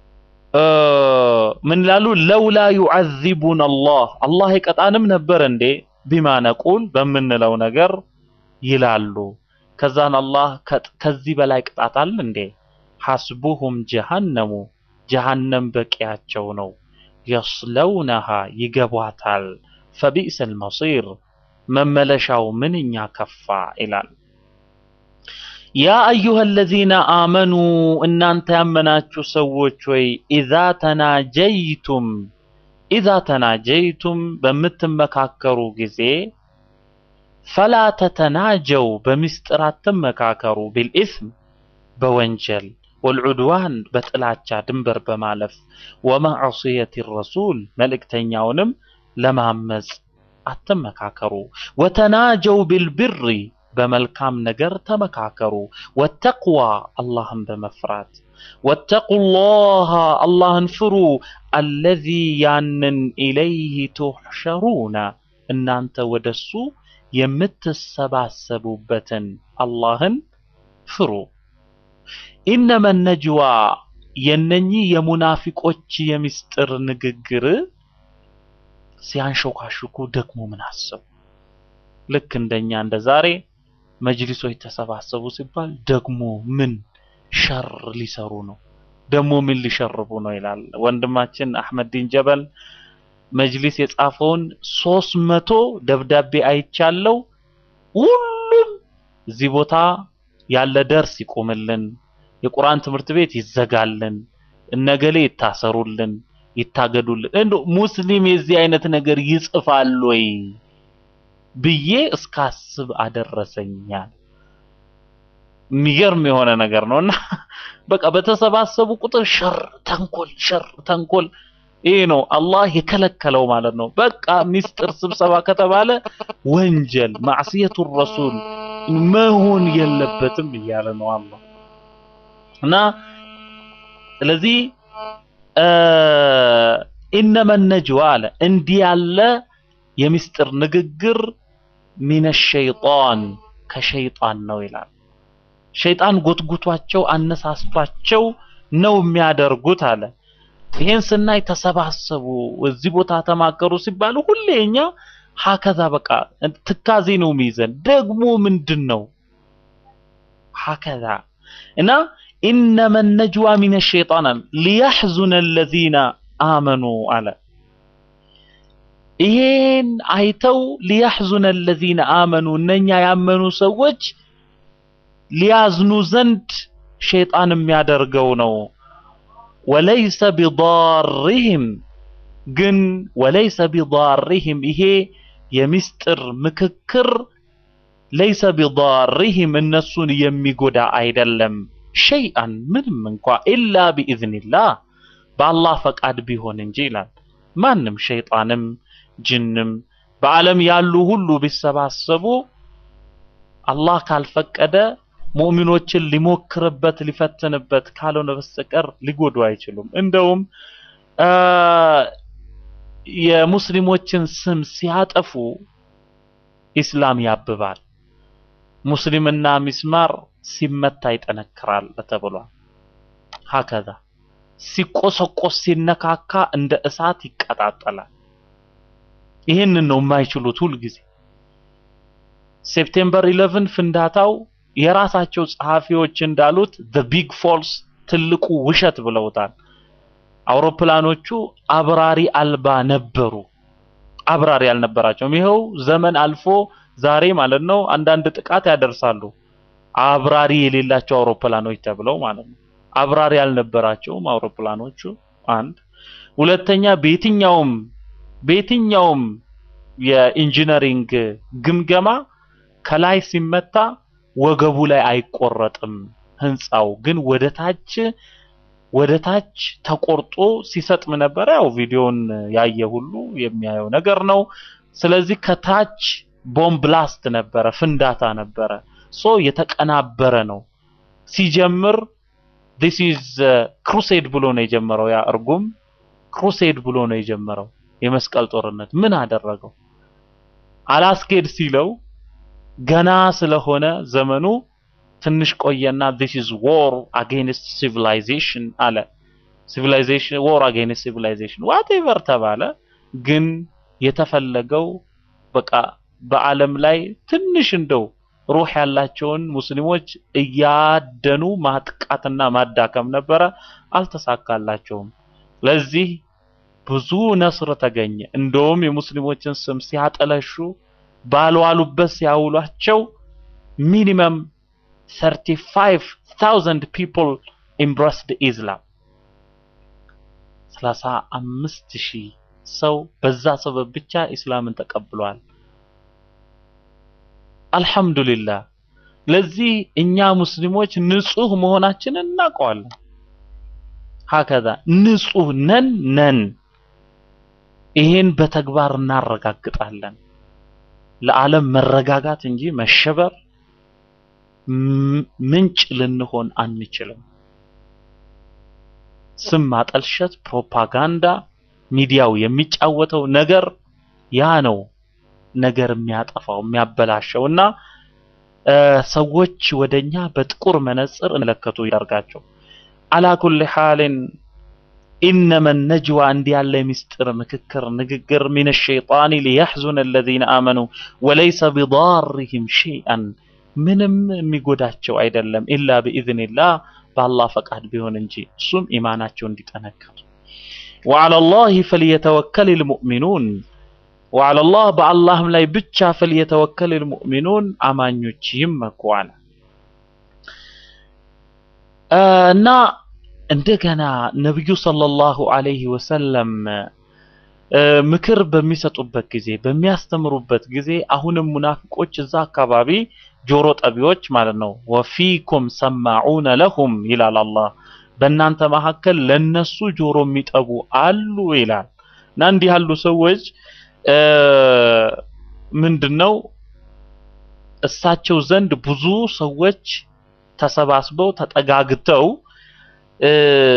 ምን ይላሉ ለውላ ዩዓዚቡን አላህ አላህ ይቀጣንም ነበር እንዴ ቢማ ነቁል በምንለው ነገር ይላሉ ከዛን አላህ ከ- ከዚህ በላይ ቅጣት አለ እንዴ ሐስቡሁም ጀሃነሙ ጀሃነም በቂያቸው ነው የስለውነሃ ይገቧታል ፈቢእሰል መሲር መመለሻው ምንኛ ከፋ ይላል ያ አዩሃ አለዚነ አመኑ እናንተ ያመናችሁ ሰዎች ወይ ኢዛ ተናጀይቱም ኢዛ ተናጀይቱም በምትመካከሩ ጊዜ ፈላ ተተናጀው በሚስጥር አትመካከሩ ቢልኢስም በወንጀል ወልዑድዋን በጥላቻ ድንበር በማለፍ ወመዕصየት ረሱል መልእክተኛውንም ለማመጽ አትመካከሩ ወተናጀው ቢልብሪ በመልካም ነገር ተመካከሩ ወተቅዋ አላህን በመፍራት ወተቁላህ አላህን ፍሩ አለዚ ያንን ኢለይህ ቱሕሸሩነ እናንተ ወደሱ የምትሰባሰቡበትን አላህን ፍሩ ኢነመ ነጅዋ የነኚህ የሙናፊቆች የሚስጥር ንግግር ሲያንሾካሹኩ ደግሞ ምን አሰቡ? ልክ እንደኛ እንደ ዛሬ መጅሊሶች ተሰባሰቡ ሲባል ደግሞ ምን ሸር ሊሰሩ ነው? ደግሞ ምን ሊሸርቡ ነው ይላል ወንድማችን አህመድ ዲን ጀበል መጅሊስ የጻፈውን ሶስት መቶ ደብዳቤ አይቻለው። ሁሉም እዚህ ቦታ ያለ ደርስ ይቆምልን፣ የቁርአን ትምህርት ቤት ይዘጋልን፣ እነገሌ ይታሰሩልን፣ ይታገዱልን። እንደው ሙስሊም የዚህ አይነት ነገር ይጽፋል ወይ ብዬ እስካስብ አደረሰኛል። የሚገርም የሆነ ነገር ነው እና በቃ በተሰባሰቡ ቁጥር ሸር፣ ተንኮል፣ ሸር፣ ተንኮል ይህ ነው አላህ የከለከለው ማለት ነው። በቃ ሚስጥር ስብሰባ ከተባለ ወንጀል ማዕስየቱ ረሱል መሆን የለበትም እያለ ነው አላህ። እና ስለዚህ ኢነመ ነጅዋ አለ እንዲህ ያለ የሚስጥር ንግግር ሚነ ሸይጣን ከሸይጣን ነው ይላል። ሸይጣን ጎትጉቷቸው አነሳስቷቸው ነው የሚያደርጉት አለ። ይሄን ስናይ ተሰባሰቡ፣ እዚህ ቦታ ተማከሩ ሲባሉ ሁሌ እኛ ሀከዛ በቃ ትካዜ ነው የሚይዘን። ደግሞ ምንድን ነው ሀከዛ እና ኢነመ ነጅዋ ሚነ ሸይጣን አለ ሊያሕዙነ አለዚነ አመኑ አለ። ይሄን አይተው ሊያሕዙነ አለዚነ አመኑ እነኛ ያመኑ ሰዎች ሊያዝኑ ዘንድ ሸይጣን የሚያደርገው ነው። ወለይሰ ቢዳሪህም ግን ወለይሰ ቢዳሪህም ይሄ የሚስጥር ምክክር ለይሰ ቢዳሪህም እነሱን የሚጎዳ አይደለም። ሸይአን ምንም እንኳ ኢላ ቢኢዝኒላህ በአላህ ፈቃድ ቢሆን እንጂ ይላል። ማንም ሸይጣንም ጅንም በዓለም ያሉ ሁሉ ቢሰባሰቡ አላህ ካልፈቀደ ሙእሚኖችን ሊሞክርበት ሊፈትንበት ካልሆነ በስተቀር ሊጎዱ አይችሉም። እንደውም የሙስሊሞችን ስም ሲያጠፉ ኢስላም ያብባል። ሙስሊምና ሚስማር ሲመታ ይጠነክራል ተብሏል። ሀከዛ ሲቆሰቆስ ሲነካካ እንደ እሳት ይቀጣጠላል። ይህንን ነው የማይችሉት ሁልጊዜ። ሴፕቴምበር 11 ፍንዳታው የራሳቸው ጸሐፊዎች እንዳሉት the big false ትልቁ ውሸት ብለውታል። አውሮፕላኖቹ አብራሪ አልባ ነበሩ። አብራሪ አልነበራቸውም። ይኸው ዘመን አልፎ ዛሬ ማለት ነው አንዳንድ ጥቃት ያደርሳሉ። አብራሪ የሌላቸው አውሮፕላኖች ተብለው ማለት ነው። አብራሪ አልነበራቸውም አውሮፕላኖቹ። አንድ ሁለተኛ፣ በየትኛውም በየትኛውም የኢንጂነሪንግ ግምገማ ከላይ ሲመታ ወገቡ ላይ አይቆረጥም። ህንፃው ግን ወደ ታች ወደ ታች ተቆርጦ ሲሰጥም ነበረ። ያው ቪዲዮን ያየ ሁሉ የሚያየው ነገር ነው። ስለዚህ ከታች ቦምብ ብላስት ነበረ፣ ፍንዳታ ነበረ። ሶ የተቀናበረ ነው። ሲጀምር this is ክሩሴድ ብሎ ነው የጀመረው። ያ እርጉም ክሩሴድ ብሎ ነው የጀመረው። የመስቀል ጦርነት ምን አደረገው? አላስኬድ ሲለው ገና ስለሆነ ዘመኑ ትንሽ ቆየና this is war against civilization አለ። civilization war against civilization whatever ተባለ። ግን የተፈለገው በቃ በዓለም ላይ ትንሽ እንደው ሩህ ያላቸውን ሙስሊሞች እያደኑ ማጥቃትና ማዳከም ነበረ። አልተሳካላቸውም። ለዚህ ብዙ ነስር ተገኘ። እንደውም የሙስሊሞችን ስም ሲያጠለሹ ባልዋሉበት ሲያውሏቸው ሚኒመም 35000 people embraced Islam 35000 ሰው በዛ ሰበብ ብቻ ኢስላምን ተቀብሏል። አልሐምዱሊላህ። ለዚህ እኛ ሙስሊሞች ንጹህ መሆናችንን እናውቀዋለን። ሀከዛ ንጹህ ነን ነን። ይሄን በተግባር እናረጋግጣለን። ለዓለም መረጋጋት እንጂ መሸበር ምንጭ ልንሆን አንችልም። ስም ማጠልሸት፣ ፕሮፓጋንዳ፣ ሚዲያው የሚጫወተው ነገር ያ ነው ነገር የሚያጠፋው የሚያበላሸው እና ሰዎች ወደኛ በጥቁር መነጽር እንመለከቱ ያደርጋቸው። አላ ኩሊ ሐልን ኢነመ ነጅዋ እንዲህ ያለ የሚስጥር ምክክር ንግግር ሚነ ሸይጣን ሊያሕዙነ አለዚነ አመኑ ወለይሰ ቢዳሪሂም ሸይአን ምንም የሚጎዳቸው አይደለም ኢላ ቢኢዝኒላህ በአላህ ፈቃድ ቢሆን እንጂ እሱም ኢማናቸው እንዲጠነክር ወዐለላሂ ፈልየተወከል ልሙእሚኑን ወዐለላህ በአላህም ላይ ብቻ ፈልየተወከል ልሙእሚኑን አማኞች ይመኩ አለ እና እንደገና ነቢዩ ሰለላሁ ዐለይሂ ወሰለም ምክር በሚሰጡበት ጊዜ በሚያስተምሩበት ጊዜ አሁንም ሙናፊቆች እዛ አካባቢ ጆሮ ጠቢዎች ማለት ነው። ወፊኩም ሰማዑነ ለሁም ይላል አላህ። በእናንተ መካከል ለነሱ ጆሮ የሚጠቡ አሉ ይላል። እና እንዲህ ያሉ ሰዎች ምንድነው እሳቸው ዘንድ ብዙ ሰዎች ተሰባስበው ተጠጋግተው እ፣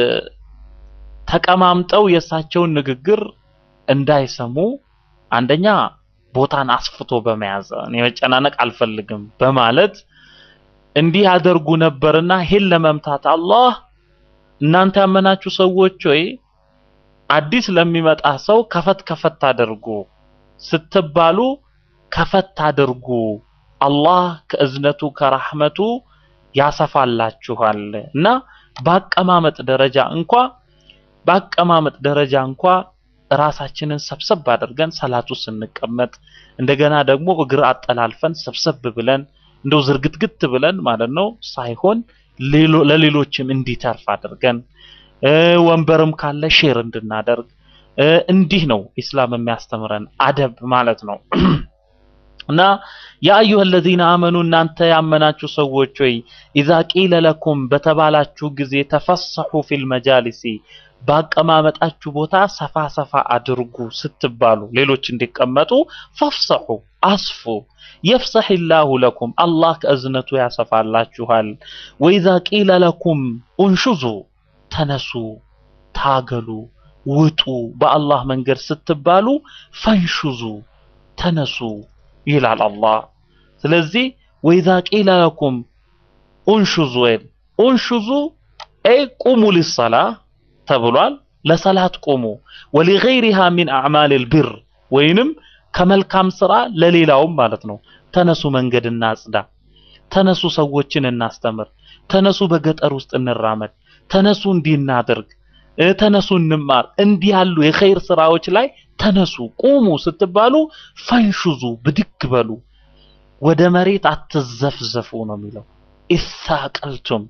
ተቀማምጠው የእሳቸውን ንግግር እንዳይሰሙ አንደኛ ቦታን አስፍቶ በመያዝ እኔ መጨናነቅ አልፈልግም በማለት እንዲህ ያደርጉ ነበርና ይህን ለመምታት አላህ እናንተ ያመናችሁ ሰዎች ሆይ አዲስ ለሚመጣ ሰው ከፈት ከፈት አድርጉ ስትባሉ ከፈት አድርጉ አላህ ከእዝነቱ ከራህመቱ ያሰፋላችኋል እና በአቀማመጥ ደረጃ እንኳ በአቀማመጥ ደረጃ እንኳ ራሳችንን ሰብሰብ አድርገን ሰላቱ ስንቀመጥ እንደገና ደግሞ እግር አጠላልፈን ሰብሰብ ብለን እንደው ዝርግትግት ብለን ማለት ነው ሳይሆን ሌሎ- ለሌሎችም እንዲተርፍ አድርገን እ፣ ወንበርም ካለ ሼር እንድናደርግ እ፣ እንዲህ ነው ኢስላም የሚያስተምረን አደብ ማለት ነው። እና ያ አዩሀ ለዚነ አመኑ እናንተ ያመናችሁ ሰዎች ሆይ ኢዛ ቂለ ለኩም በተባላችሁ ጊዜ ተፈሰሑ ፊል መጃሊሲ ባቀማመጣችሁ ቦታ ሰፋ ሰፋ አድርጉ ስትባሉ ሌሎች እንዲቀመጡ ፈፍሰሑ አስፉ የፍሰሕ ላሁ ለኩም አላህ ከእዝነቱ ያሰፋላችኋል። ወኢዛ ቂለ ለኩም ኡንሹዙ ተነሱ፣ ታገሉ፣ ውጡ በአላህ መንገድ ስትባሉ ፈንሹዙ ተነሱ ይላል አላህ። ስለዚህ ወኢዛ ቂለ ለኩም ኡንሹዙ ወይም ኡንሹዙ አይ ቁሙ ሊሰላ ተብሏል። ለሰላት ቁሙ ወሊገይሪሃ ሚን አዕማሊል ቢር ወይንም ከመልካም ስራ ለሌላውም ማለት ነው። ተነሱ መንገድ እናጽዳ፣ ተነሱ ሰዎችን እናስተምር፣ ተነሱ በገጠር ውስጥ እንራመድ፣ ተነሱ እንዲህ እናድርግ፣ እ፣ ተነሱ እንማር። እንዲህ ያሉ የኸይር ስራዎች ላይ ተነሱ ቁሙ ስትባሉ ፈንሹዙ ብድግ በሉ፣ ወደ መሬት አትዘፍዘፉ ነው የሚለው። ኢሳቀልቱም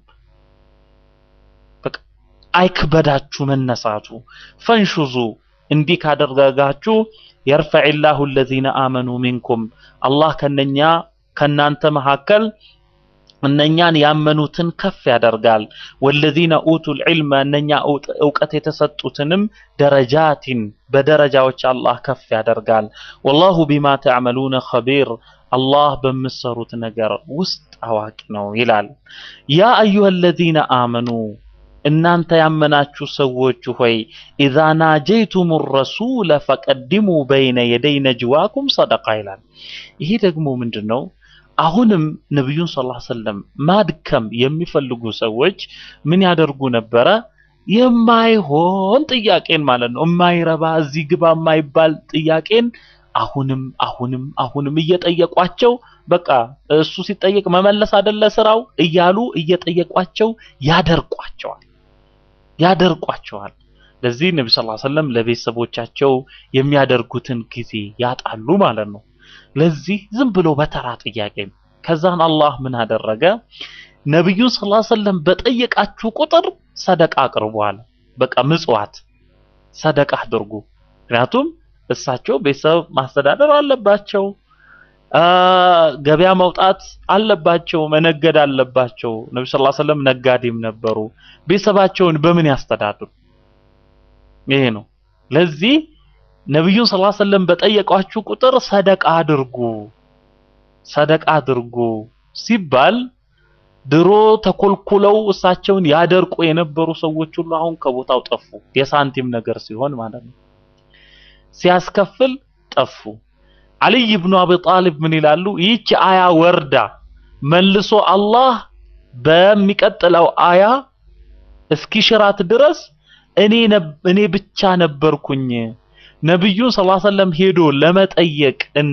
በቃ አይክበዳችሁ መነሳቱ። ፈንሹዙ እንዲህ ካደረጋችሁ የርፈዕላሁ አለዚነ አመኑ ሚንኩም አላህ ከነኛ ከናንተ መካከል እነኛን ያመኑትን ከፍ ያደርጋል። ወለዚነ ኡቱል ዒልመ እነኛ እውጥ- እውቀት የተሰጡትንም ደረጃቲን በደረጃዎች አላህ ከፍ ያደርጋል። ወላሁ ቢማ ተዕመሉነ ኸቢር አላህ በምትሰሩት ነገር ውስጥ አዋቂ ነው ይላል። ያ አዩሀ አለዚነ አመኑ እናንተ ያመናችሁ ሰዎች ሆይ ኢዛ ናጀይቱም ረሱለ ፈቀድሙ በይነ የደይ ነጅዋኩም ሰደቃ ይላል። ይሄ ደግሞ ምንድን ነው? አሁንም ነቢዩን ሰለላሁ ዐለይሂ ወሰለም ማድከም የሚፈልጉ ሰዎች ምን ያደርጉ ነበረ? የማይሆን ጥያቄን ማለት ነው፣ የማይረባ እዚህ ግባ የማይባል ጥያቄን አሁንም አሁንም አሁንም እየጠየቋቸው በቃ እሱ ሲጠየቅ መመለስ አይደለ ስራው እያሉ እየጠየቋቸው ያደርቋቸዋል ያደርቋቸዋል። ለዚህ ነቢ ሰለላሁ ዐለይሂ ወሰለም ለቤተሰቦቻቸው የሚያደርጉትን ጊዜ ያጣሉ ማለት ነው። ለዚህ ዝም ብሎ በተራ ጥያቄ ነው። ከዛን አላህ ምን አደረገ? ነቢዩን ሰለላሁ ዐለይሂ ወሰለም በጠየቃችሁ ቁጥር ሰደቃ አቅርቡ አለ። በቃ ምጽዋት ሰደቃ አድርጉ። ምክንያቱም እሳቸው ቤተሰብ ማስተዳደር አለባቸው፣ አ፣ ገበያ መውጣት አለባቸው፣ መነገድ አለባቸው። ነቢ ሰለላሁ ዐለይሂ ወሰለም ነጋዴም ነበሩ። ቤተሰባቸውን በምን ያስተዳድሩ? ይሄ ነው። ለዚህ ነቢዩን ሰለላሁ ዐለይሂ ወሰለም በጠየቋችሁ ቁጥር ሰደቃ አድርጉ ሰደቃ አድርጉ ሲባል ድሮ ተኮልኩለው እሳቸውን ያደርቁ የነበሩ ሰዎች ሁሉ አሁን ከቦታው ጠፉ። የሳንቲም ነገር ሲሆን ማለት ነው። ሲያስከፍል ጠፉ። አልይ ብኑ አቢ ጣሊብ ምን ይላሉ? ይህች አያ ወርዳ መልሶ አላህ በሚቀጥለው አያ እስኪሽራት ድረስ እኔ ነብ- እኔ ብቻ ነበርኩኝ ነብዩን ሰለላሁ ዐለይሂ ወሰለም ሄዶ ለመጠየቅ እና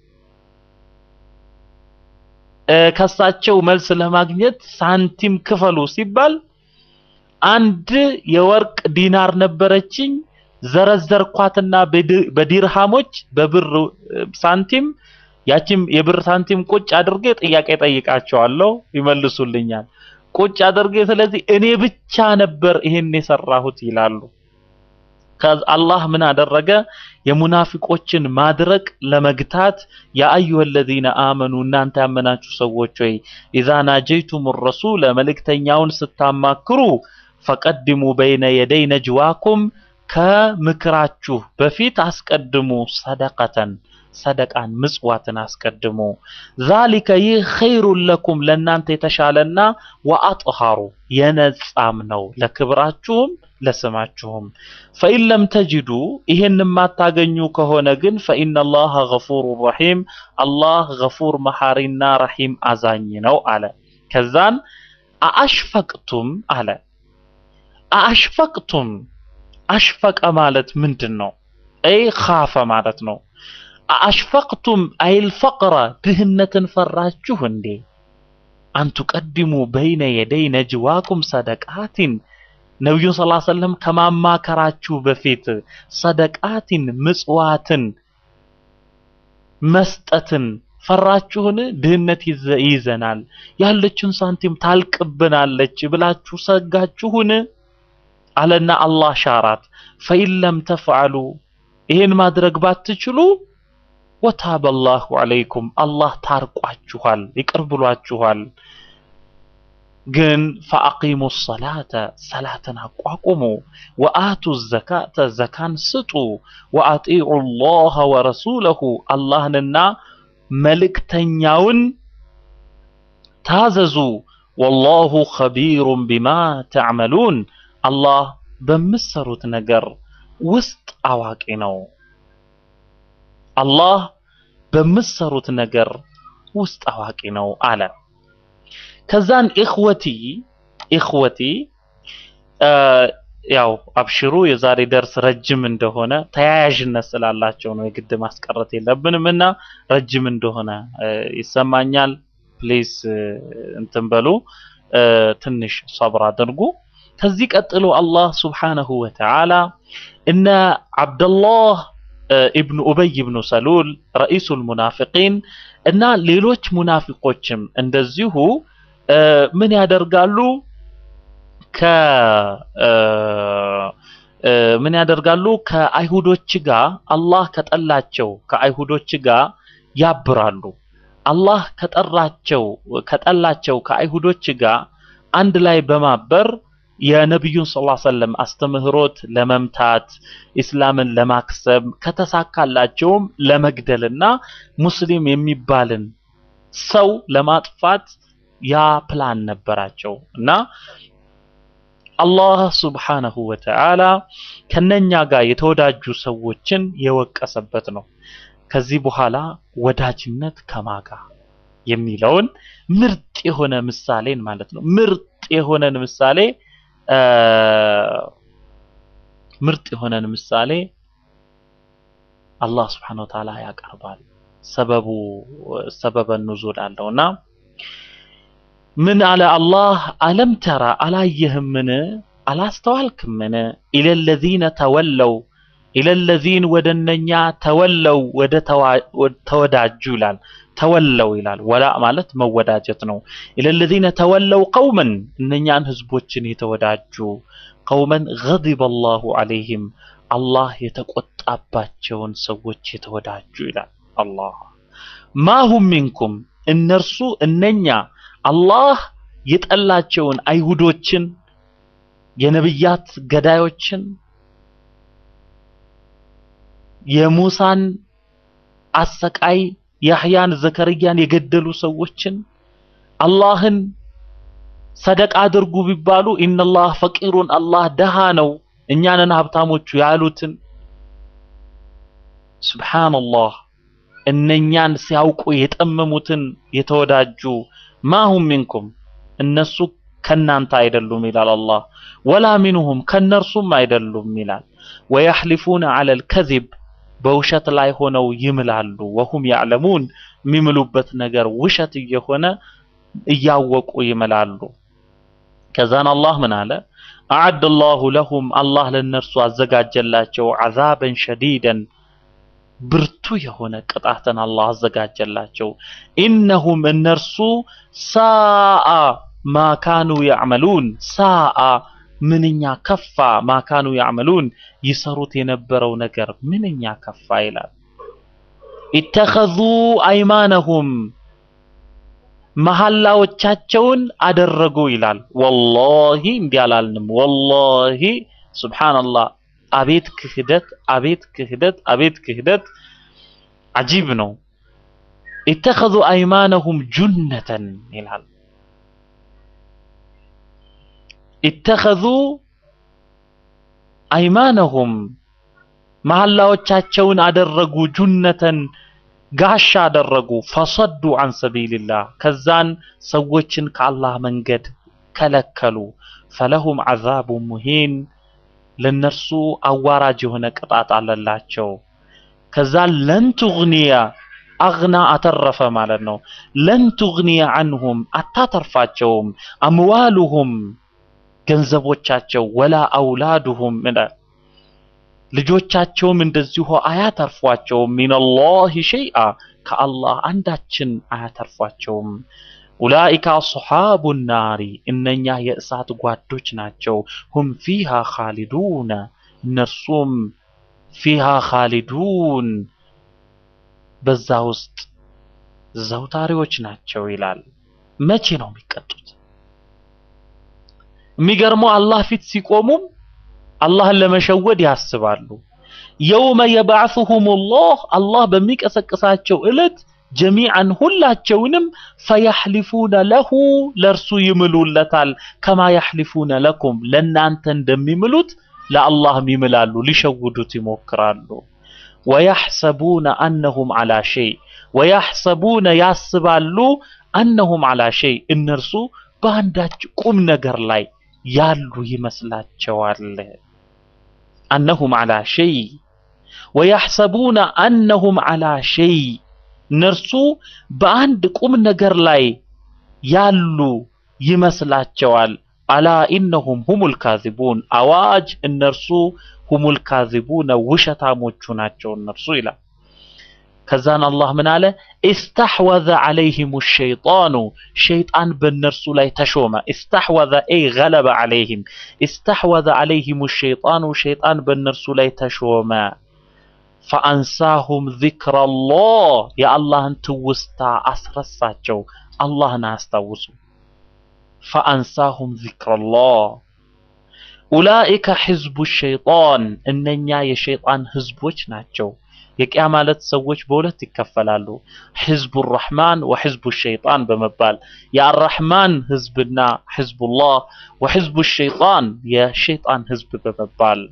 እ፣ ከሳቸው መልስ ለማግኘት ሳንቲም ክፈሉ ሲባል አንድ የወርቅ ዲናር ነበረችኝ ዘረዘርኳትና በዲ- በዲርሃሞች በብር እ፣ ሳንቲም ያቺም የብር ሳንቲም ቁጭ አድርጌ ጥያቄ ጠይቃቸዋለሁ ይመልሱልኛል። ቁጭ አድርጌ ስለዚህ እኔ ብቻ ነበር ይሄን የሰራሁት ይላሉ። ከዛ አላህ ምን አደረገ? የሙናፊቆችን ማድረቅ ለመግታት ያ አዩሀ ለዚነ አመኑ እናንተ ያመናችሁ ሰዎች ሆይ ኢዛ ናጀይቱም ረሱለ መልእክተኛውን ስታማክሩ ፈቀድሙ በይነ የደይ ነጅዋኩም ከምክራችሁ በፊት አስቀድሙ ሰደቀተን ሰደቃን ምጽዋትን አስቀድሙ። ዛሊከ ይህ ኸይሩን ለኩም ለእናንተ የተሻለና ወአጥሃሩ የነጻም ነው ለክብራችሁም ለስማችሁም። ፈኢን ለም ተጅዱ ይህን የማታገኙ ከሆነ ግን ፈኢነላሃ ገፉሩ ረሒም አላህ ገፉር መሐሪና ረሒም አዛኝ ነው አለ። ከዛን አአሽፈቅቱም አለ። አአሽፈቅቱም አሽፈቀ ማለት ምንድን ነው? አይ ካፈ ማለት ነው። አአሽፈቅቱም አይል ፈቅረ ድህነትን ፈራችሁ እንዴ? አንቱ ቀድሙ በይነ የደይ ነጅዋኩም ሰደቃቲን ነቢዩን ስ ሰለም ከማማከራችሁ በፊት ሰደቃቲን ምጽዋትን መስጠትን ፈራችሁን? ድህነት ይዘ- ይይዘናል ያለችን ሳንቲም ታልቅብናለች ብላችሁ ሰጋችሁን? አለና አላህ ሻራት። ፈኢን ለም ተፍዓሉ ይህን ማድረግ ባትችሉ ወታበ አላሁ ዐለይኩም አላህ ታርቋችኋል፣ ይቅር ብሏችኋል። ግን ፈአቂሙ ሰላተ ሰላትን አቋቁሙ፣ ወአቱ ዘካተ ዘካን ስጡ፣ ወአጢዑ ላህ ወረሱለሁ አላህንና መልእክተኛውን ታዘዙ። ወላሁ ኸቢሩን ቢማ ተዕመሉን አላህ በምትሰሩት ነገር ውስጥ አዋቂ ነው። አላህ በምትሰሩት ነገር ውስጥ አዋቂ ነው አለ። ከዛን ኢኽወቲ ኢኽወቲ እ ያው አብሽሩ የዛሬ ደርስ ረጅም እንደሆነ ተያያዥነት ስላላቸው ነው የግድ ማስቀረት የለብንም እና ረጅም እንደሆነ እ ይሰማኛል። ፕሊስ እንትን በሉ እ ትንሽ ሰብር አድርጉ። ከዚህ ቀጥሎ አላህ ሱብሓነሁ ወተዓላ እነ አብደላህ እ ኢብኑ ኡበይ ኢብኑ ሰሉል ረኢሱል ሙናፊቂን እና ሌሎች ሙናፊቆችም እንደዚሁ እ ምን ያደርጋሉ ከ እ እ ምን ያደርጋሉ ከአይሁዶች ጋር አላህ ከጠላቸው ከአይሁዶች ጋር ያብራሉ። አላህ ከጠራቸው ከጠላቸው ከአይሁዶች ጋር አንድ ላይ በማበር የነቢዩን ሰለላሁ ዐለይሂ ወሰለም አስተምህሮት ለመምታት ኢስላምን ለማክሰም ከተሳካላቸውም ለመግደልና ሙስሊም የሚባልን ሰው ለማጥፋት ያ ፕላን ነበራቸው እና አላህ ሱብሓነሁ ወተዓላ ከነኛ ጋር የተወዳጁ ሰዎችን የወቀሰበት ነው። ከዚህ በኋላ ወዳጅነት ከማጋ የሚለውን ምርጥ የሆነ ምሳሌን ማለት ነው። ምርጥ የሆነን ምሳሌ እ ምርጥ የሆነን ምሳሌ አላህ ስብሐነሁ ወተዓላ ያቀርባል። ሰበቡ ሰበበ ኑዙል አለውና ምን አለ አላህ አለም ተራ አላየህምን አላስተዋልክምን ኢለለዚነ ተወለው ኢለለዚን ወደ እነኛ ተወለው ወደ ተዋ- ወደ ተወዳጁ ይላል ተወለው ይላል ወላ ማለት መወዳጀት ነው ኢለለዚነ ተወለው ቀውመን እነኛን ህዝቦችን የተወዳጁ ቀውመን ገዲበ አላሁ ዐለይሂም አላህ የተቆጣባቸውን ሰዎች የተወዳጁ ይላል አላህ ማሁም ሚንኩም እነርሱ እነኛ አላህ የጠላቸውን አይሁዶችን የነብያት ገዳዮችን የሙሳን አሰቃይ ያህያን ዘከርያን የገደሉ ሰዎችን አላህን ሰደቃ አድርጉ ቢባሉ ኢነላህ ፈቂሩን አላህ ደሃ ነው እኛንን ሀብታሞቹ ያሉትን ሱብሃንአላህ እነኛን ሲያውቁ የጠመሙትን የተወዳጁ ማሁም ሚንኩም እነሱ ከናንተ አይደሉም ይላል አላህ ወላ ሚንሁም ከነርሱም አይደሉም ይላል ወየሕሊፉነ ዐለል ከዚብ በውሸት ላይ ሆነው ይምላሉ ወሁም ያዕለሙን የሚምሉበት ነገር ውሸት እየሆነ እያወቁ ይምላሉ ከዛን አላህ ምን አለ አዓደ ላሁ ለሁም አላህ ለእነርሱ አዘጋጀላቸው ዐዛበን ሸዲደን ብርቱ የሆነ ቅጣትን አላህ አዘጋጀላቸው ኢነሁም እነርሱ ሳአ ማካኑ ያዕመሉን ሳአ ምንኛ ከፋ ማካኑ ያዕመሉን ይሰሩት የነበረው ነገር ምንኛ ከፋ ይላል ኢተኸዙ አይማነሁም መሐላዎቻቸውን አደረጉ ይላል ወላሂ እንዲህ አላልንም ወላሂ ሱብሓነላህ አቤት ክህደት አቤት ክህደት አቤት ክህደት አጂብ ነው። ኢተኸዙ አይማነሁም ጁነተን ይላል። ኢተኸዙ አይማነሁም መሐላዎቻቸውን አደረጉ ጁነተን ጋሻ አደረጉ። ፈሰዱ አን ሰቢልላህ ከዛን ሰዎችን ከአላህ መንገድ ከለከሉ። ፈለሁም ዐዛቡ ሙሂን ለነርሱ አዋራጅ የሆነ ቅጣት አለላቸው። ከዛ ለን ቱግኒያ አግና አተረፈ ማለት ነው። ለን ቱግኒያ አንሁም አታተርፋቸውም፣ አምዋሉሁም ገንዘቦቻቸው፣ ወላ አውላዱሁም ልጆቻቸውም እንደዚሁ አያተርፏቸውም። ሚነላሂ ሸይአ ከአላህ አንዳችን አያተርፏቸውም። ኡላኢከ አስሓቡ ናሪ እነኛ የእሳት ጓዶች ናቸው። ሁም ፊሃ ኻሊዱነ እነርሱም ፊሃ ኻሊዱን በዛ ውስጥ ዘውታሪዎች ናቸው ይላል። መቼ ነው የሚቀጡት? የሚገርመው አላህ ፊት ሲቆሙም አላህን ለመሸወድ ያስባሉ። የውመ የባዕሱሁም ላህ አላህ በሚቀሰቅሳቸው ዕለት ጀሚዓን ሁላቸውንም ፈያሕሊፉነ ለሁ ለእርሱ ይምሉለታል። ከማ ያሕሊፉነ ለኩም ለእናንተ እንደሚምሉት ለአላህም ይምላሉ፣ ሊሸውዱት ይሞክራሉ። ወያሕሰቡነ አነሁም ዓላ ሸይ ወያሕሰቡነ ያስባሉ አነሁም ዓላ ሸይ እነርሱ በአንዳች ቁም ነገር ላይ ያሉ ይመስላቸዋል። አነሁም ዓላ ሸይ ወያሕሰቡነ አነሁም ዓላ ሸይ እነርሱ በአንድ ቁም ነገር ላይ ያሉ ይመስላቸዋል። አላ ኢነሁም ሁሙል ካዚቡን አዋጅ እነርሱ ሁሙል ካዚቡነ ውሸታሞቹ ናቸው እነርሱ ይላል። ከዛን አላህ ምን አለ? ኢስተሕወዘ ዐለይሂሙ ሸይጣኑ ሸይጣን በእነርሱ ላይ ተሾመ። ኢስተሕወዘ ኤይ ገለበ ዐለይሂም ኢስተሕወዘ ዐለይሂሙ ሸይጣኑ ሸይጣን በእነርሱ ላይ ተሾመ። ፈአንሳሁም ዚክረላህ የአላህን ትውስታ አስረሳቸው። አላህን አያስታውሱ። ፈአንሳሁም ዚክረላህ ኡላኢከ ሒዝቡ ሸይጣን እነኛ የሸይጣን ህዝቦች ናቸው። የቂያ ማለት ሰዎች በሁለት ይከፈላሉ። ሒዝቡ ረሕማን ወሒዝቡ ሸይጣን በመባል የአራሕማን ህዝብና ሒዝቡላህ ወሒዝቡ ሸይጣን የሸይጣን ህዝብ በመባል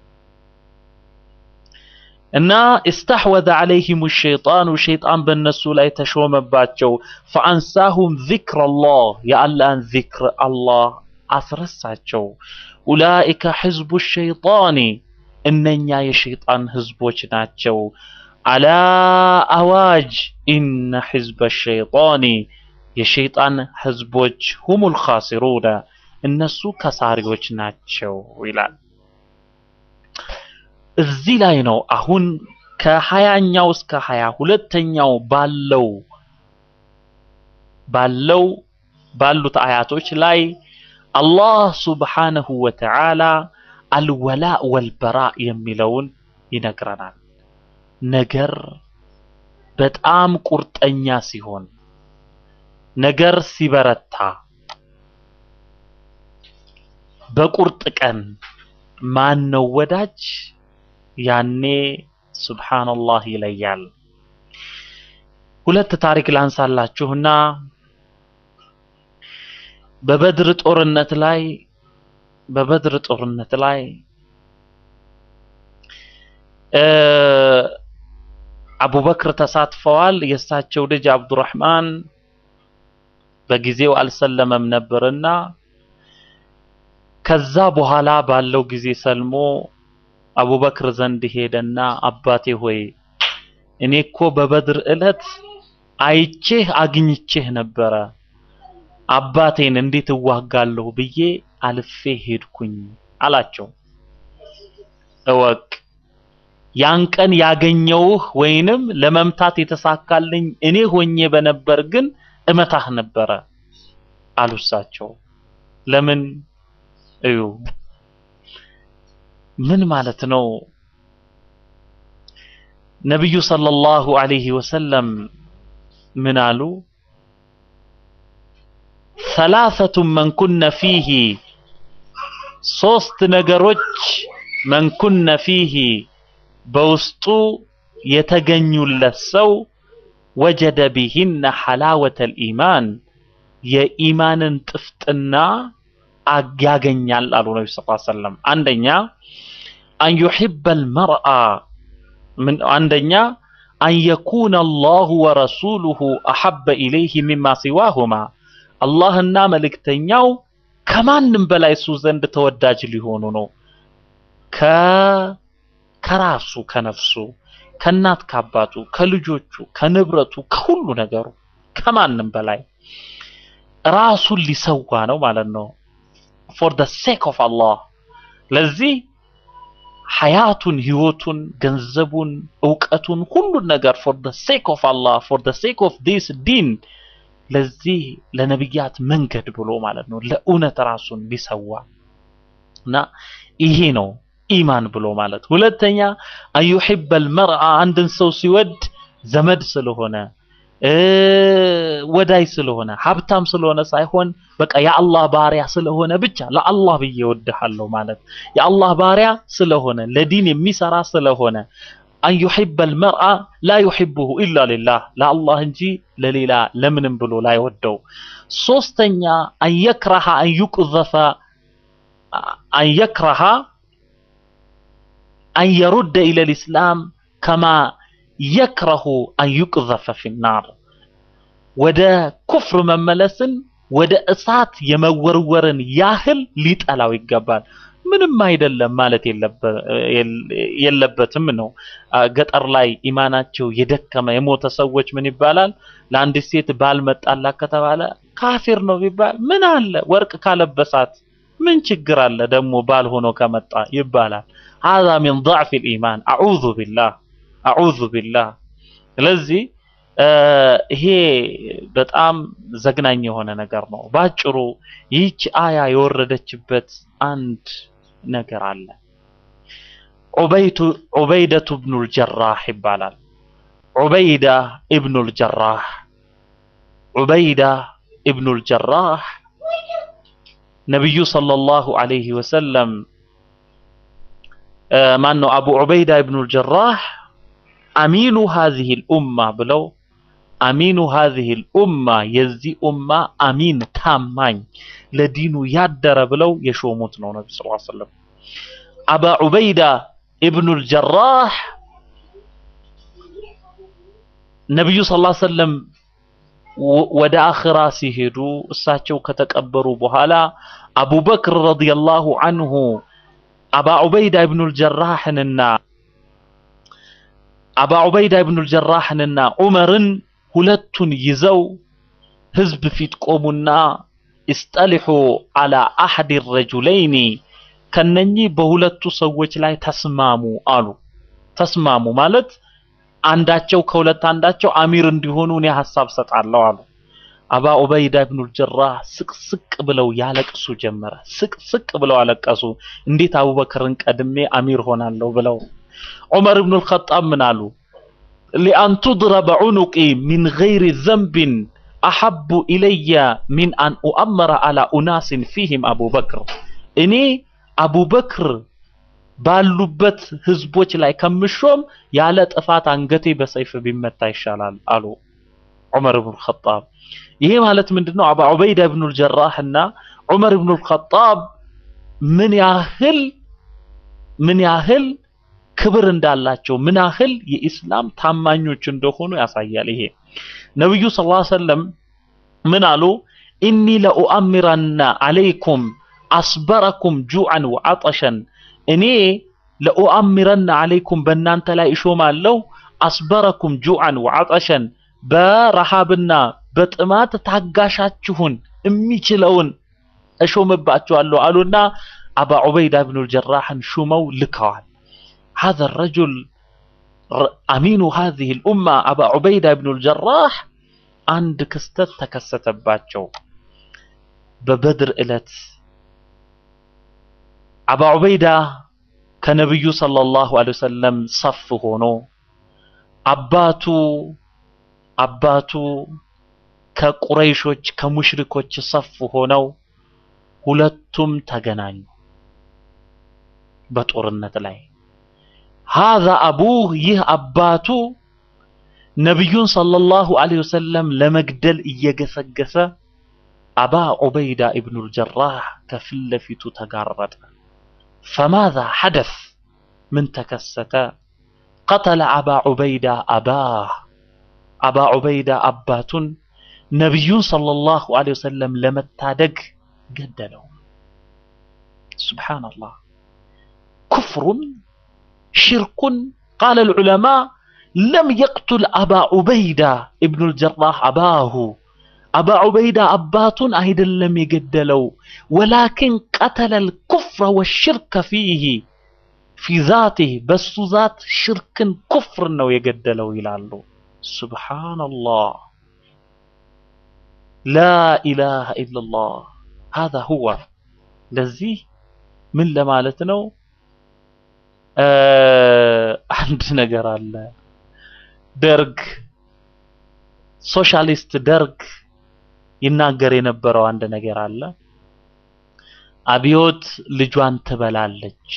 እና ኢስተሕወዘ ዐለይሂሙ ሸይጣኑ ሸይጣን በእነሱ ላይ ተሾመባቸው። ፈአንሳሁም ዚክረላህ የአላህን ዚክር አላህ አስረሳቸው። ኡላኢከ ሒዝቡ ሸይጣኒ እነኛ የሸይጣን ህዝቦች ናቸው። አላ አዋጅ ኢነ ሒዝበ ሸይጣኒ የሸይጣን ህዝቦች ሁሙል ኻሲሩነ እነሱ ከሳሪዎች ናቸው ይላል። እዚህ ላይ ነው አሁን ከሀያኛው እስከ ሀያ ሁለተኛው ባለው ባለው ባሉት አያቶች ላይ አላህ ሱብሓነሁ ወተዓላ አልወላ ወልበራ የሚለውን ይነግረናል። ነገር በጣም ቁርጠኛ ሲሆን፣ ነገር ሲበረታ፣ በቁርጥ ቀን ማን ነው ወዳጅ? ያኔ ሱብሓነላህ ይለያል። ሁለት ታሪክ ላንሳላችሁና በበድር ጦርነት ላይ በበድር ጦርነት ላይ አቡበክር ተሳትፈዋል። የእሳቸው ልጅ አብዱራህማን በጊዜው አልሰለመም ነበርና ከዛ በኋላ ባለው ጊዜ ሰልሞ አቡበክር ዘንድ ሄደና አባቴ ሆይ እኔ እኮ በበድር ዕለት አይቼህ አግኝቼህ ነበረ አባቴን እንዴት እዋጋለሁ ብዬ አልፌ ሄድኩኝ አላቸው። እወቅ ያን ቀን ያገኘውህ ወይንም ለመምታት የተሳካልኝ እኔ ሆኜ በነበር ግን እመታህ ነበረ አሉ እሳቸው። ለምን እዩ ምን ማለት ነው? ነቢዩ ሰለላሁ ዐለይሂ ወሰለም ምን አሉ? ሰላሰቱን መንኩነ ፊሂ ሶስት ነገሮች መንኩነ ፊሂ በውስጡ የተገኙለት ሰው ወጀደ ቢሂነ ሐላወተል ኢማን የኢማንን ጥፍጥና አግ- ያገኛል አሉ ነቢ ስ ሰለም አንደኛ አን ዩሕበል መርአ ምን አንደኛ አን የኩነ አላሁ ወረሱሉሁ አሐበ ኢለይህ ሚማ ሲዋሁማ አላህና መልእክተኛው ከማንም በላይ እሱ ዘንድ ተወዳጅ ሊሆኑ ነው። ከ ከራሱ ከነፍሱ ከእናት ከአባቱ ከልጆቹ ከንብረቱ ከሁሉ ነገሩ ከማንም በላይ ራሱን ሊሰዋ ነው ማለት ነው። ፎር ደ ሴክ ኦፍ አላህ ለዚህ ሐያቱን ህይወቱን ገንዘቡን እውቀቱን ሁሉን ነገር ፎር ደ ሴክ ኦፍ አላህ ፎር ደ ሴክ ኦፍ ዲስ ዲን ለዚህ ለነብያት መንገድ ብሎ ማለት ነው ለእውነት ራሱን ሊሰዋ እና ይሄ ነው ኢማን ብሎ ማለት ሁለተኛ አዩሂበል መርአ አንድን ሰው ሲወድ ዘመድ ስለሆነ እ ወዳይ ስለሆነ ሀብታም ስለሆነ ሳይሆን በቃ የአላህ ባሪያ ስለሆነ ብቻ ለአላህ ብዬ እወድሃለሁ ማለት የአላህ ባሪያ ስለሆነ ለዲን የሚሰራ ስለሆነ አን ዩሂበል መርአ ላ ዩሂቡሁ ኢላ ሊላህ ለአላህ እንጂ ለሌላ ለምንም ብሎ ላይወደው ሶስተኛ አን የክረሃ አን ዩቅዘፈ አን የክረሃ አን የሩደ ኢለ ልእስላም ከማ የክረሁ አን ዩቅዘፈ ፊናር ወደ ኩፍር መመለስን ወደ እሳት የመወርወርን ያህል ሊጠላው ይገባል። ምንም አይደለም ማለት የለበ- የል- የለበትም ነው። አ፣ ገጠር ላይ ኢማናቸው የደከመ የሞተ ሰዎች ምን ይባላል? ለአንዲት ሴት ባል መጣላት ከተባለ ካፊር ነው ቢባል ምን አለ ወርቅ ካለበሳት ምን ችግር አለ ደግሞ ባል ሆኖ ከመጣ ይባላል። هذا من ضعف الإيمان أعوذ بالله أعوذ بالله ስለዚህ እ፣ ይሄ በጣም ዘግናኝ የሆነ ነገር ነው። ባጭሩ ይህች አያ የወረደችበት አንድ ነገር አለ። ዑበይቱ ዑበይደቱ ብኑል ጀራህ ይባላል። ዑበይዳ ኢብኑል ጀራህ ዑበይዳ ኢብኑል ጀራህ ነቢዩ ሰለላሁ ዐለይሂ ወሰለም ማን ነው አቡ ዑበይዳ ኢብኑል ጀራህ አሚኑ ሃዚሂል ኡማ ብለው አሚኑ ሃዚሂል ኡማ የዚህ ኡማ አሚን ታማኝ ለዲኑ ያደረ ብለው የሾሙት ነው ነቢ ስ ሰለም አባ ዑበይዳ ኢብኑል ጀራህ ነቢዩ ስ ሰለም ወ- ወደ አኽራ ሲሄዱ እሳቸው ከተቀበሩ በኋላ አቡበክር ረዲየላሁ አንሁ አባ ዑበይዳ ኢብኑል ጀራህንና አባ ዑበይዳ ኢብኑል ጀራህንና ዑመርን ሁለቱን ይዘው ህዝብ ፊት ቆሙና ኢስጠሊሑ አላ አሐድ ረጁለይኒ ከነኚህ በሁለቱ ሰዎች ላይ ተስማሙ አሉ። ተስማሙ ማለት አንዳቸው ከሁለት አንዳቸው አሚር እንዲሆኑ እኔ ሀሳብ ሰጣለሁ አሉ። አባ ዑበይዳ ኢብኑል ጀራህ ስቅስቅ ብለው ያለቅሱ ጀመረ። ስቅስቅ ብለው አለቀሱ። እንዴት አቡበክርን ቀድሜ አሚር ሆናለሁ ብለው። ዑመር ኢብኑል ኸጣብ ምን አሉ? ሊአን ቱድረበ ዑኑቂ ሚን ገይሪ ዘንብን አሐቡ ኢለየ ሚን አን ኡአመረ አላ ኡናስን ፊህም አቡበክር እኔ አቡበክር ባሉበት ህዝቦች ላይ ከምሾም ያለ ጥፋት አንገቴ በሰይፍ ቢመታ ይሻላል አሉ ዑመር ብኑ ኸጣብ። ይሄ ማለት ምንድነው? አባ ዑበይዳ ብኑል ጀራህ እና ዑመር ብኑል ኸጣብ ምን ያህል ምን ያህል ክብር እንዳላቸው ምን ያህል የኢስላም ታማኞች እንደሆኑ ያሳያል። ይሄ ነብዩ ሰለላሁ ዐለይሂ ወሰለም ምን አሉ? ኢኒ ለኡአሚረና አለይኩም አስበረኩም ጁዐን ወዐጠሸን እኔ ለኡአሚረና አለይኩም በእናንተ ላይ እሾማለሁ አስበረኩም ጁዐን ወዐጠሸን በረሃብና በጥማት ታጋሻችሁን የሚችለውን እሾምባችኋለሁ አሉና አባ ዑበይዳ ብኑል ጀራህን ሹመው ልከዋል። هذا الرجل ر- أمين هذه الأمة أبا عبيدة بن الجراح عند كستت تكستباتشو ببدر إلت أبا عبيدة كنبي صلى الله عليه وسلم صف هونو أباتو أباتو ከቁረይሾች ከሙሽሪኮች ሰፍ ሆነው ሁለቱም ተገናኙ በጦርነት ላይ ሃዛ አቡህ ይህ አባቱ ነቢዩን ሰለላሁ ዐለይሂ ወሰለም ለመግደል እየገሰገሰ አባ ዑበይዳ ኢብኑል ጀራህ ከፊት ለፊቱ ተጋረጠ። ፈማዛ ሐደስ ምን ተከሰተ? ቀተለ አባ ዑበይዳ አባህ አባ ዑበይዳ አባቱን ነቢዩን ሰለላሁ ዐለይሂ ወሰለም ለመታደግ ገደለው። ሱብሓነላህ ኩፍሩን ሽርኩን ቃለ ልዑለማ ለም የቅቱል አባ ዑበይዳ ኢብኑል ጀራህ አባሁ አባ ዑበይዳ አባቱን አይደለም የገደለው ወላኪን ቀተለል ኩፍረ ወሽርከ ፊህ ፊ ዛቲህ በሱ ዛት ሽርክን ኩፍር ነው የገደለው ይላሉ። ሱብሓነላህ ላ ኢላሃ ኢለላህ ሃዛ ሁወ ለዚህ ምን ለማለት ነው? አንድ ነገር አለ። ደርግ ሶሻሊስት ደርግ ይናገር የነበረው አንድ ነገር አለ። አብዮት ልጇን ትበላለች።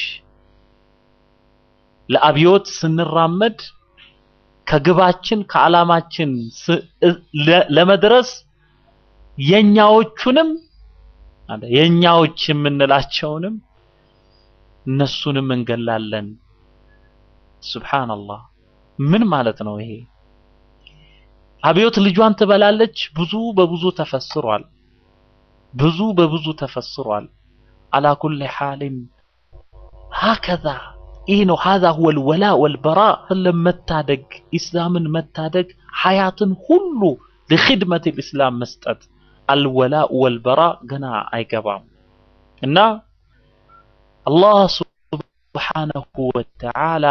ለአብዮት ስንራመድ ከግባችን ከዓላማችን ለመድረስ የኛዎቹንም የኛዎች የምንላቸውንም እነሱንም እንገላለን። ሱብሃንአላህ ምን ማለት ነው ይሄ? አብዮት ልጇን ትበላለች። ብዙ በብዙ ተፈስሯል። ብዙ በብዙ ተፈስሯል። አላ ኩሊ ሓሊን ሀከዛ ይህ ነው። ሀዛ ሁወ ልወላ ወልበራ ለመታደግ ኢስላምን መታደግ ሐያትን ሁሉ ለኽድመት ልእስላም መስጠት አልወላ ወልበራ ገና አይገባም እና አላህ ሱብሓነሁ ወተዓላ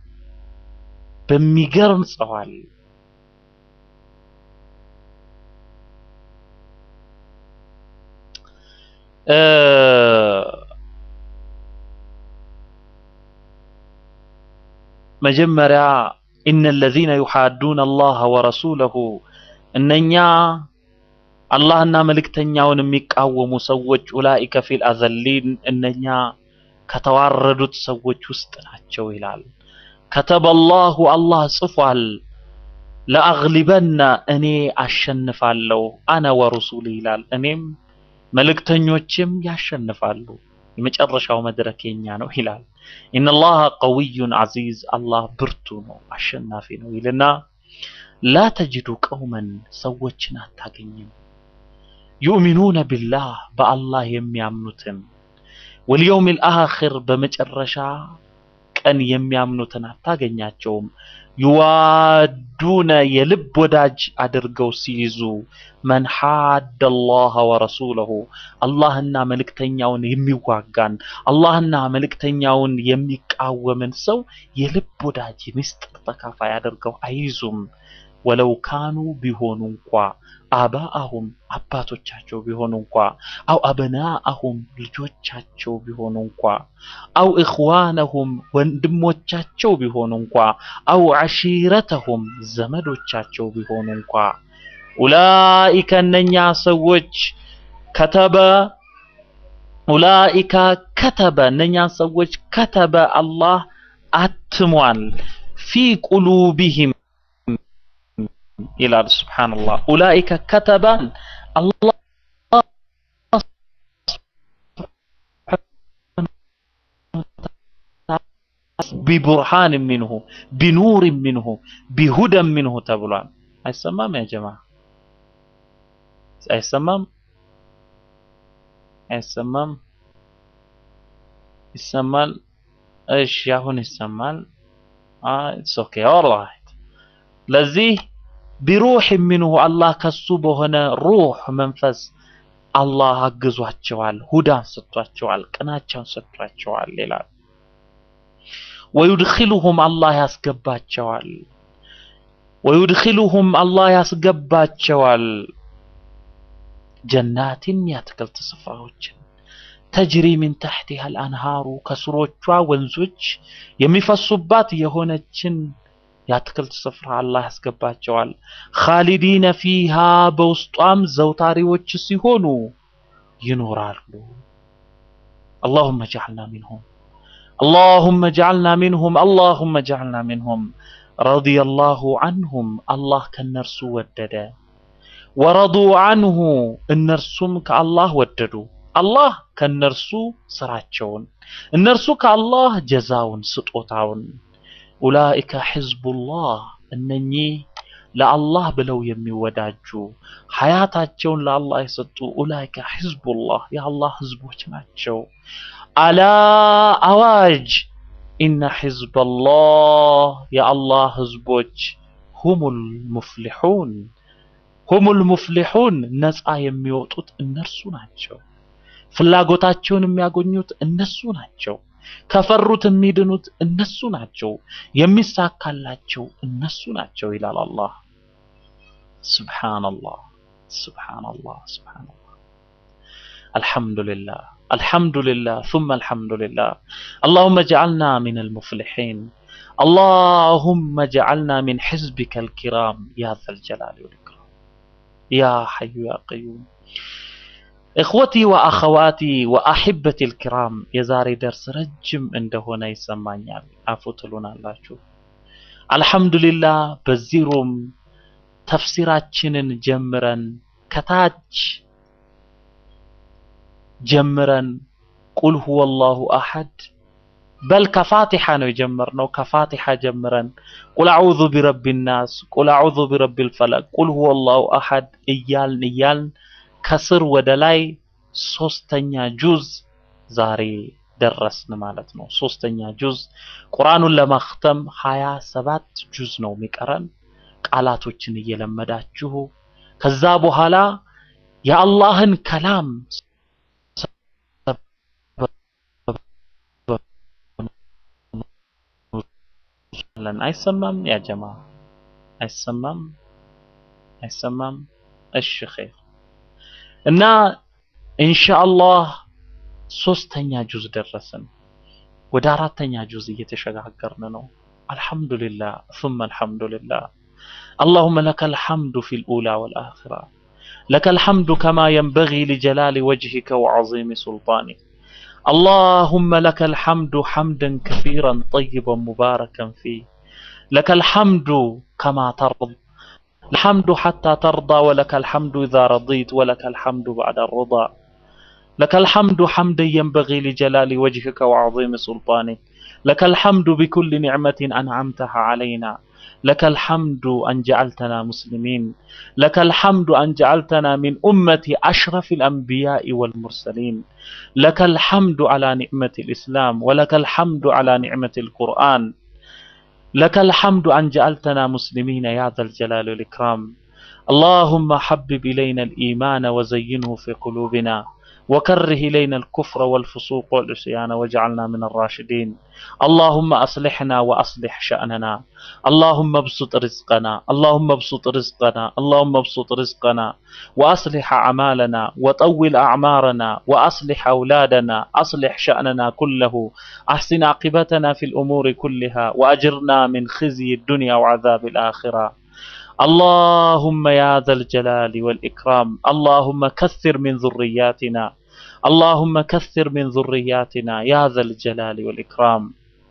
በሚገርም ጽፏል። መጀመሪያ ኢነ ለዚነ ዩሓዱነ አላህ ወረሱለሁ እነኛ አላህና መልእክተኛውን የሚቃወሙ ሰዎች ኡላኢከ ፊል አዘሊን እነኛ ከተዋረዱት ሰዎች ውስጥ ናቸው ይላል። ከተበላሁ አላህ ጽፏል። ለአግሊበና እኔ አሸንፋለሁ አነ ወሩሱሊ ይላል። እኔም መልእክተኞችም ያሸንፋሉ። የመጨረሻው መድረክ የኛ ነው ይላል። ኢነላህ ቀዊዩን ዐዚዝ አላህ ብርቱ ነው አሸናፊ ነው ይልና ላ ተጅዱ ቀውመን ሰዎችን አታገኝም ዩእሚኑነ ቢላህ በአላህ የሚያምኑትን ወልየውሚል አኺር በመጨረሻ ቀን የሚያምኑትን አታገኛቸውም። ዩዋዱነ የልብ ወዳጅ አድርገው ሲይዙ መን ሓደ አላህ ወረሱለሁ አላህና መልእክተኛውን የሚዋጋን አላህና መልእክተኛውን የሚቃወምን ሰው የልብ ወዳጅ ምስጢር ተካፋይ አድርገው አይይዙም። ወለው ካኑ ቢሆኑ እንኳ አባአሁም አባቶቻቸው ቢሆኑ እንኳ አው አብናአሁም ልጆቻቸው ቢሆኑ እንኳ አው እኽዋነሁም ወንድሞቻቸው ቢሆኑ እንኳ አው ዐሺረተሁም ዘመዶቻቸው ቢሆኑ እንኳ ኡላኢከ እነኛ ሰዎች ከተበ ኡላኢከ ከተበ እነኛ ሰዎች ከተበ አላህ አትሟል ፊ ቁሉቢሂም ይላል ሱብሓነላህ ኡላኢከ ከተበ አላህ ቢቡርሃን ሚንሁ ቢኑር ሚንሁ ቢሁደን ሚንሁ ተብሏል። አይሰማም? ያ ጀማ አይሰማም? አይሰማም? ይሰማል? እሺ አሁን ይሰማል። ኢትስ ኦኬ ኦልራይት። ለዚህ ቢሩህ ሚንሁ አላህ ከሱ በሆነ ሩህ መንፈስ አላህ አግዟቸዋል፣ ሁዳን ሰጥቷቸዋል፣ ቅናቻን ሰጥቷቸዋል ይላል። ወዩድኺሉሁም አላህ ያስገባቸዋል ወዩድኺሉሁም አላህ ያስገባቸዋል ጀናትን የአትክልት ስፍራዎችን ተጅሪ ሚን ተሕቲሃ አልአንሃሩ ከስሮቿ ወንዞች የሚፈሱባት የሆነችን የአትክልት ስፍራ አላህ ያስገባቸዋል። ኻሊዲነ ፊሃ በውስጧም ዘውታሪዎች ሲሆኑ ይኖራሉ። አላሁመ ጀዐልና ሚንሁም اللهم اجعلنا منهم اللهم اجعلنا منهم رضي الله عنهم الله كنرسو ودد ورضوا عنه النرسوم كالله وددوا الله كنرسو سراتشون النرسو كالله جزاون سطوتاون أولئك حزب الله እነኚህ ለአላህ ብለው የሚወዳጁ ሀያታቸውን ለአላህ የሰጡ ኡላይከ ሒዝቡላህ የአላህ ህዝቦች ናቸው። አላ አዋጅ ኢነ ሒዝበላህ የአላህ ህዝቦች ሁሙል ሙፍሊሑን ሁሙል ሙፍሊሑን ነፃ የሚወጡት እነርሱ ናቸው። ፍላጎታቸውን የሚያገኙት እነሱ ናቸው። ከፈሩት የሚድኑት እነሱ ናቸው። የሚሳካላቸው እነሱ ናቸው ይላል አላህ። ሱብሓነላህ ሱብሓነላህ ሱብሓነላህ። አልሐምዱሊላህ አልሐምዱሊላህ ثم አልሐምዱሊላህ اللهم اجعلنا من المفلحين اللهم اجعلنا من حزبك الكرام يا ذا الجلال والإكرام يا حي يا قيوم እኽወቲ ወአኸዋቲ ወአሕበቲ ልኪራም የዛሬ ደርስ ረጅም እንደሆነ ይሰማኛል። አፉ ትሉናላችሁ። አልሐምዱሊላህ በዚህ ሩም ተፍሲራችንን ጀምረን ከታች ጀምረን ቁል ሁወ ላሁ አሐድ በል ከፋቲሓ ነው የጀመርነው። ከፋቲሓ ጀምረን ቁል አዑዙ ቢረቢ ናስ፣ ቁል አዑዙ ቢረቢ ልፈለቅ፣ ቁል ሁወ ላሁ አሐድ እያልን እያልን ከስር ወደ ላይ ሶስተኛ ጁዝ ዛሬ ደረስን ማለት ነው። ሶስተኛ ጁዝ ቁርአኑን ለማክተም ሀያ ሰባት ጁዝ ነው የሚቀረን። ቃላቶችን እየለመዳችሁ ከዛ በኋላ የአላህን ከላም አይሰማም? ያ ጀማ አይሰማም? አይሰማም? እሺ ኸይር እና ኢንሻአላህ ሶስተኛ ጁዝ ደረስን። ወደ አራተኛ ጁዝ እየተሸጋገርን ነው። አልሐምዱሊላህ ثم አልሐምዱሊላህ اللهم لك الحمد في الأولى والآخرة لك الحمد كما ينبغي لجلال وجهك وعظيم سلطانك اللهم لك الحمد حمدا كثيرا طيبا مباركا فيه لك الحمد كما ترضى الحمد حتى ترضى ولك الحمد إذا رضيت ولك الحمد بعد الرضا لك الحمد حمدا ينبغي لجلال وجهك وعظيم سلطانك لك الحمد بكل نعمة أنعمتها علينا لك الحمد أن جعلتنا مسلمين لك الحمد أن جعلتنا من أمة أشرف الأنبياء والمرسلين لك الحمد على نعمة الإسلام ولك الحمد على نعمة القرآن لك الحمد أن جعلتنا مسلمين يا ذا الجلال والإكرام اللهم حبب إلينا الإيمان وزينه في قلوبنا وكره إلينا الكفر والفسوق والعصيان واجعلنا من الراشدين اللهم أصلحنا وأصلح شأننا اللهم ابسط رزقنا اللهم ابسط رزقنا اللهم ابسط رزقنا وأصلح أعمالنا وطول أعمارنا وأصلح أولادنا أصلح شأننا كله أحسن عاقبتنا في الأمور كلها وأجرنا من خزي الدنيا وعذاب الآخرة اللهم يا ذا الجلال والإكرام اللهم كثر من ذرياتنا اللهم كثر من ذرياتنا يا ذا الجلال والإكرام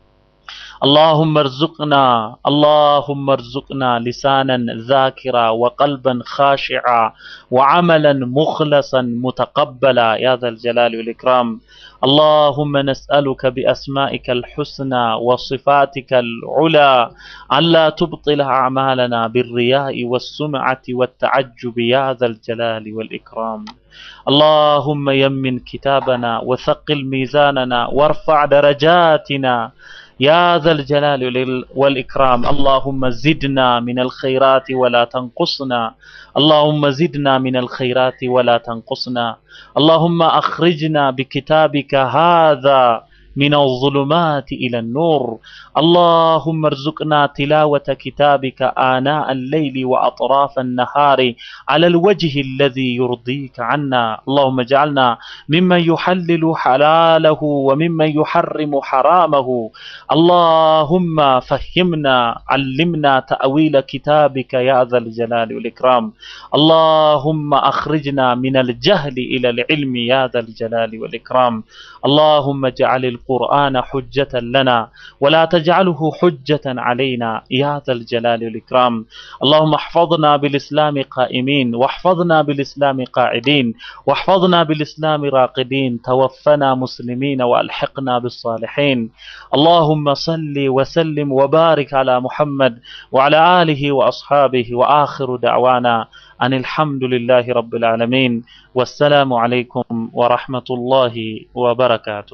اللهم ارزقنا اللهم ارزقنا لسانا ذاكرا وقلبا خاشعا وعملا مخلصا متقبلا يا ذا الجلال والإكرام اللهم نسألك بأسمائك الحسنى وصفاتك العلى ألا تبطل أعمالنا بالرياء والسمعة والتعجب يا ذا الجلال والإكرام اللهم يمن كتابنا وثقل ميزاننا وارفع درجاتنا يا ذا الجلال والإكرام اللهم زدنا من الخيرات ولا تنقصنا اللهم زدنا من الخيرات ولا تنقصنا اللهم أخرجنا بكتابك هذا من الظلمات إلى النور اللهم ارزقنا تلاوة كتابك آناء الليل وأطراف النهار على الوجه الذي يرضيك عنا اللهم اجعلنا ممن يحلل حلاله وممن يحرم حرامه اللهم فهمنا علمنا تأويل كتابك يا ذا الجلال والإكرام اللهم أخرجنا من الجهل إلى العلم يا ذا الجلال والإكرام اللهم اجعل القرآن حجة لنا ولا تجعله حجة علينا يا ذا الجلال والإكرام اللهم احفظنا بالإسلام قائمين واحفظنا بالإسلام قاعدين واحفظنا بالإسلام راقدين توفنا مسلمين وألحقنا بالصالحين اللهم صل وسلم وبارك على محمد وعلى آله وأصحابه وآخر دعوانا أن الحمد لله رب العالمين والسلام عليكم ورحمة الله وبركاته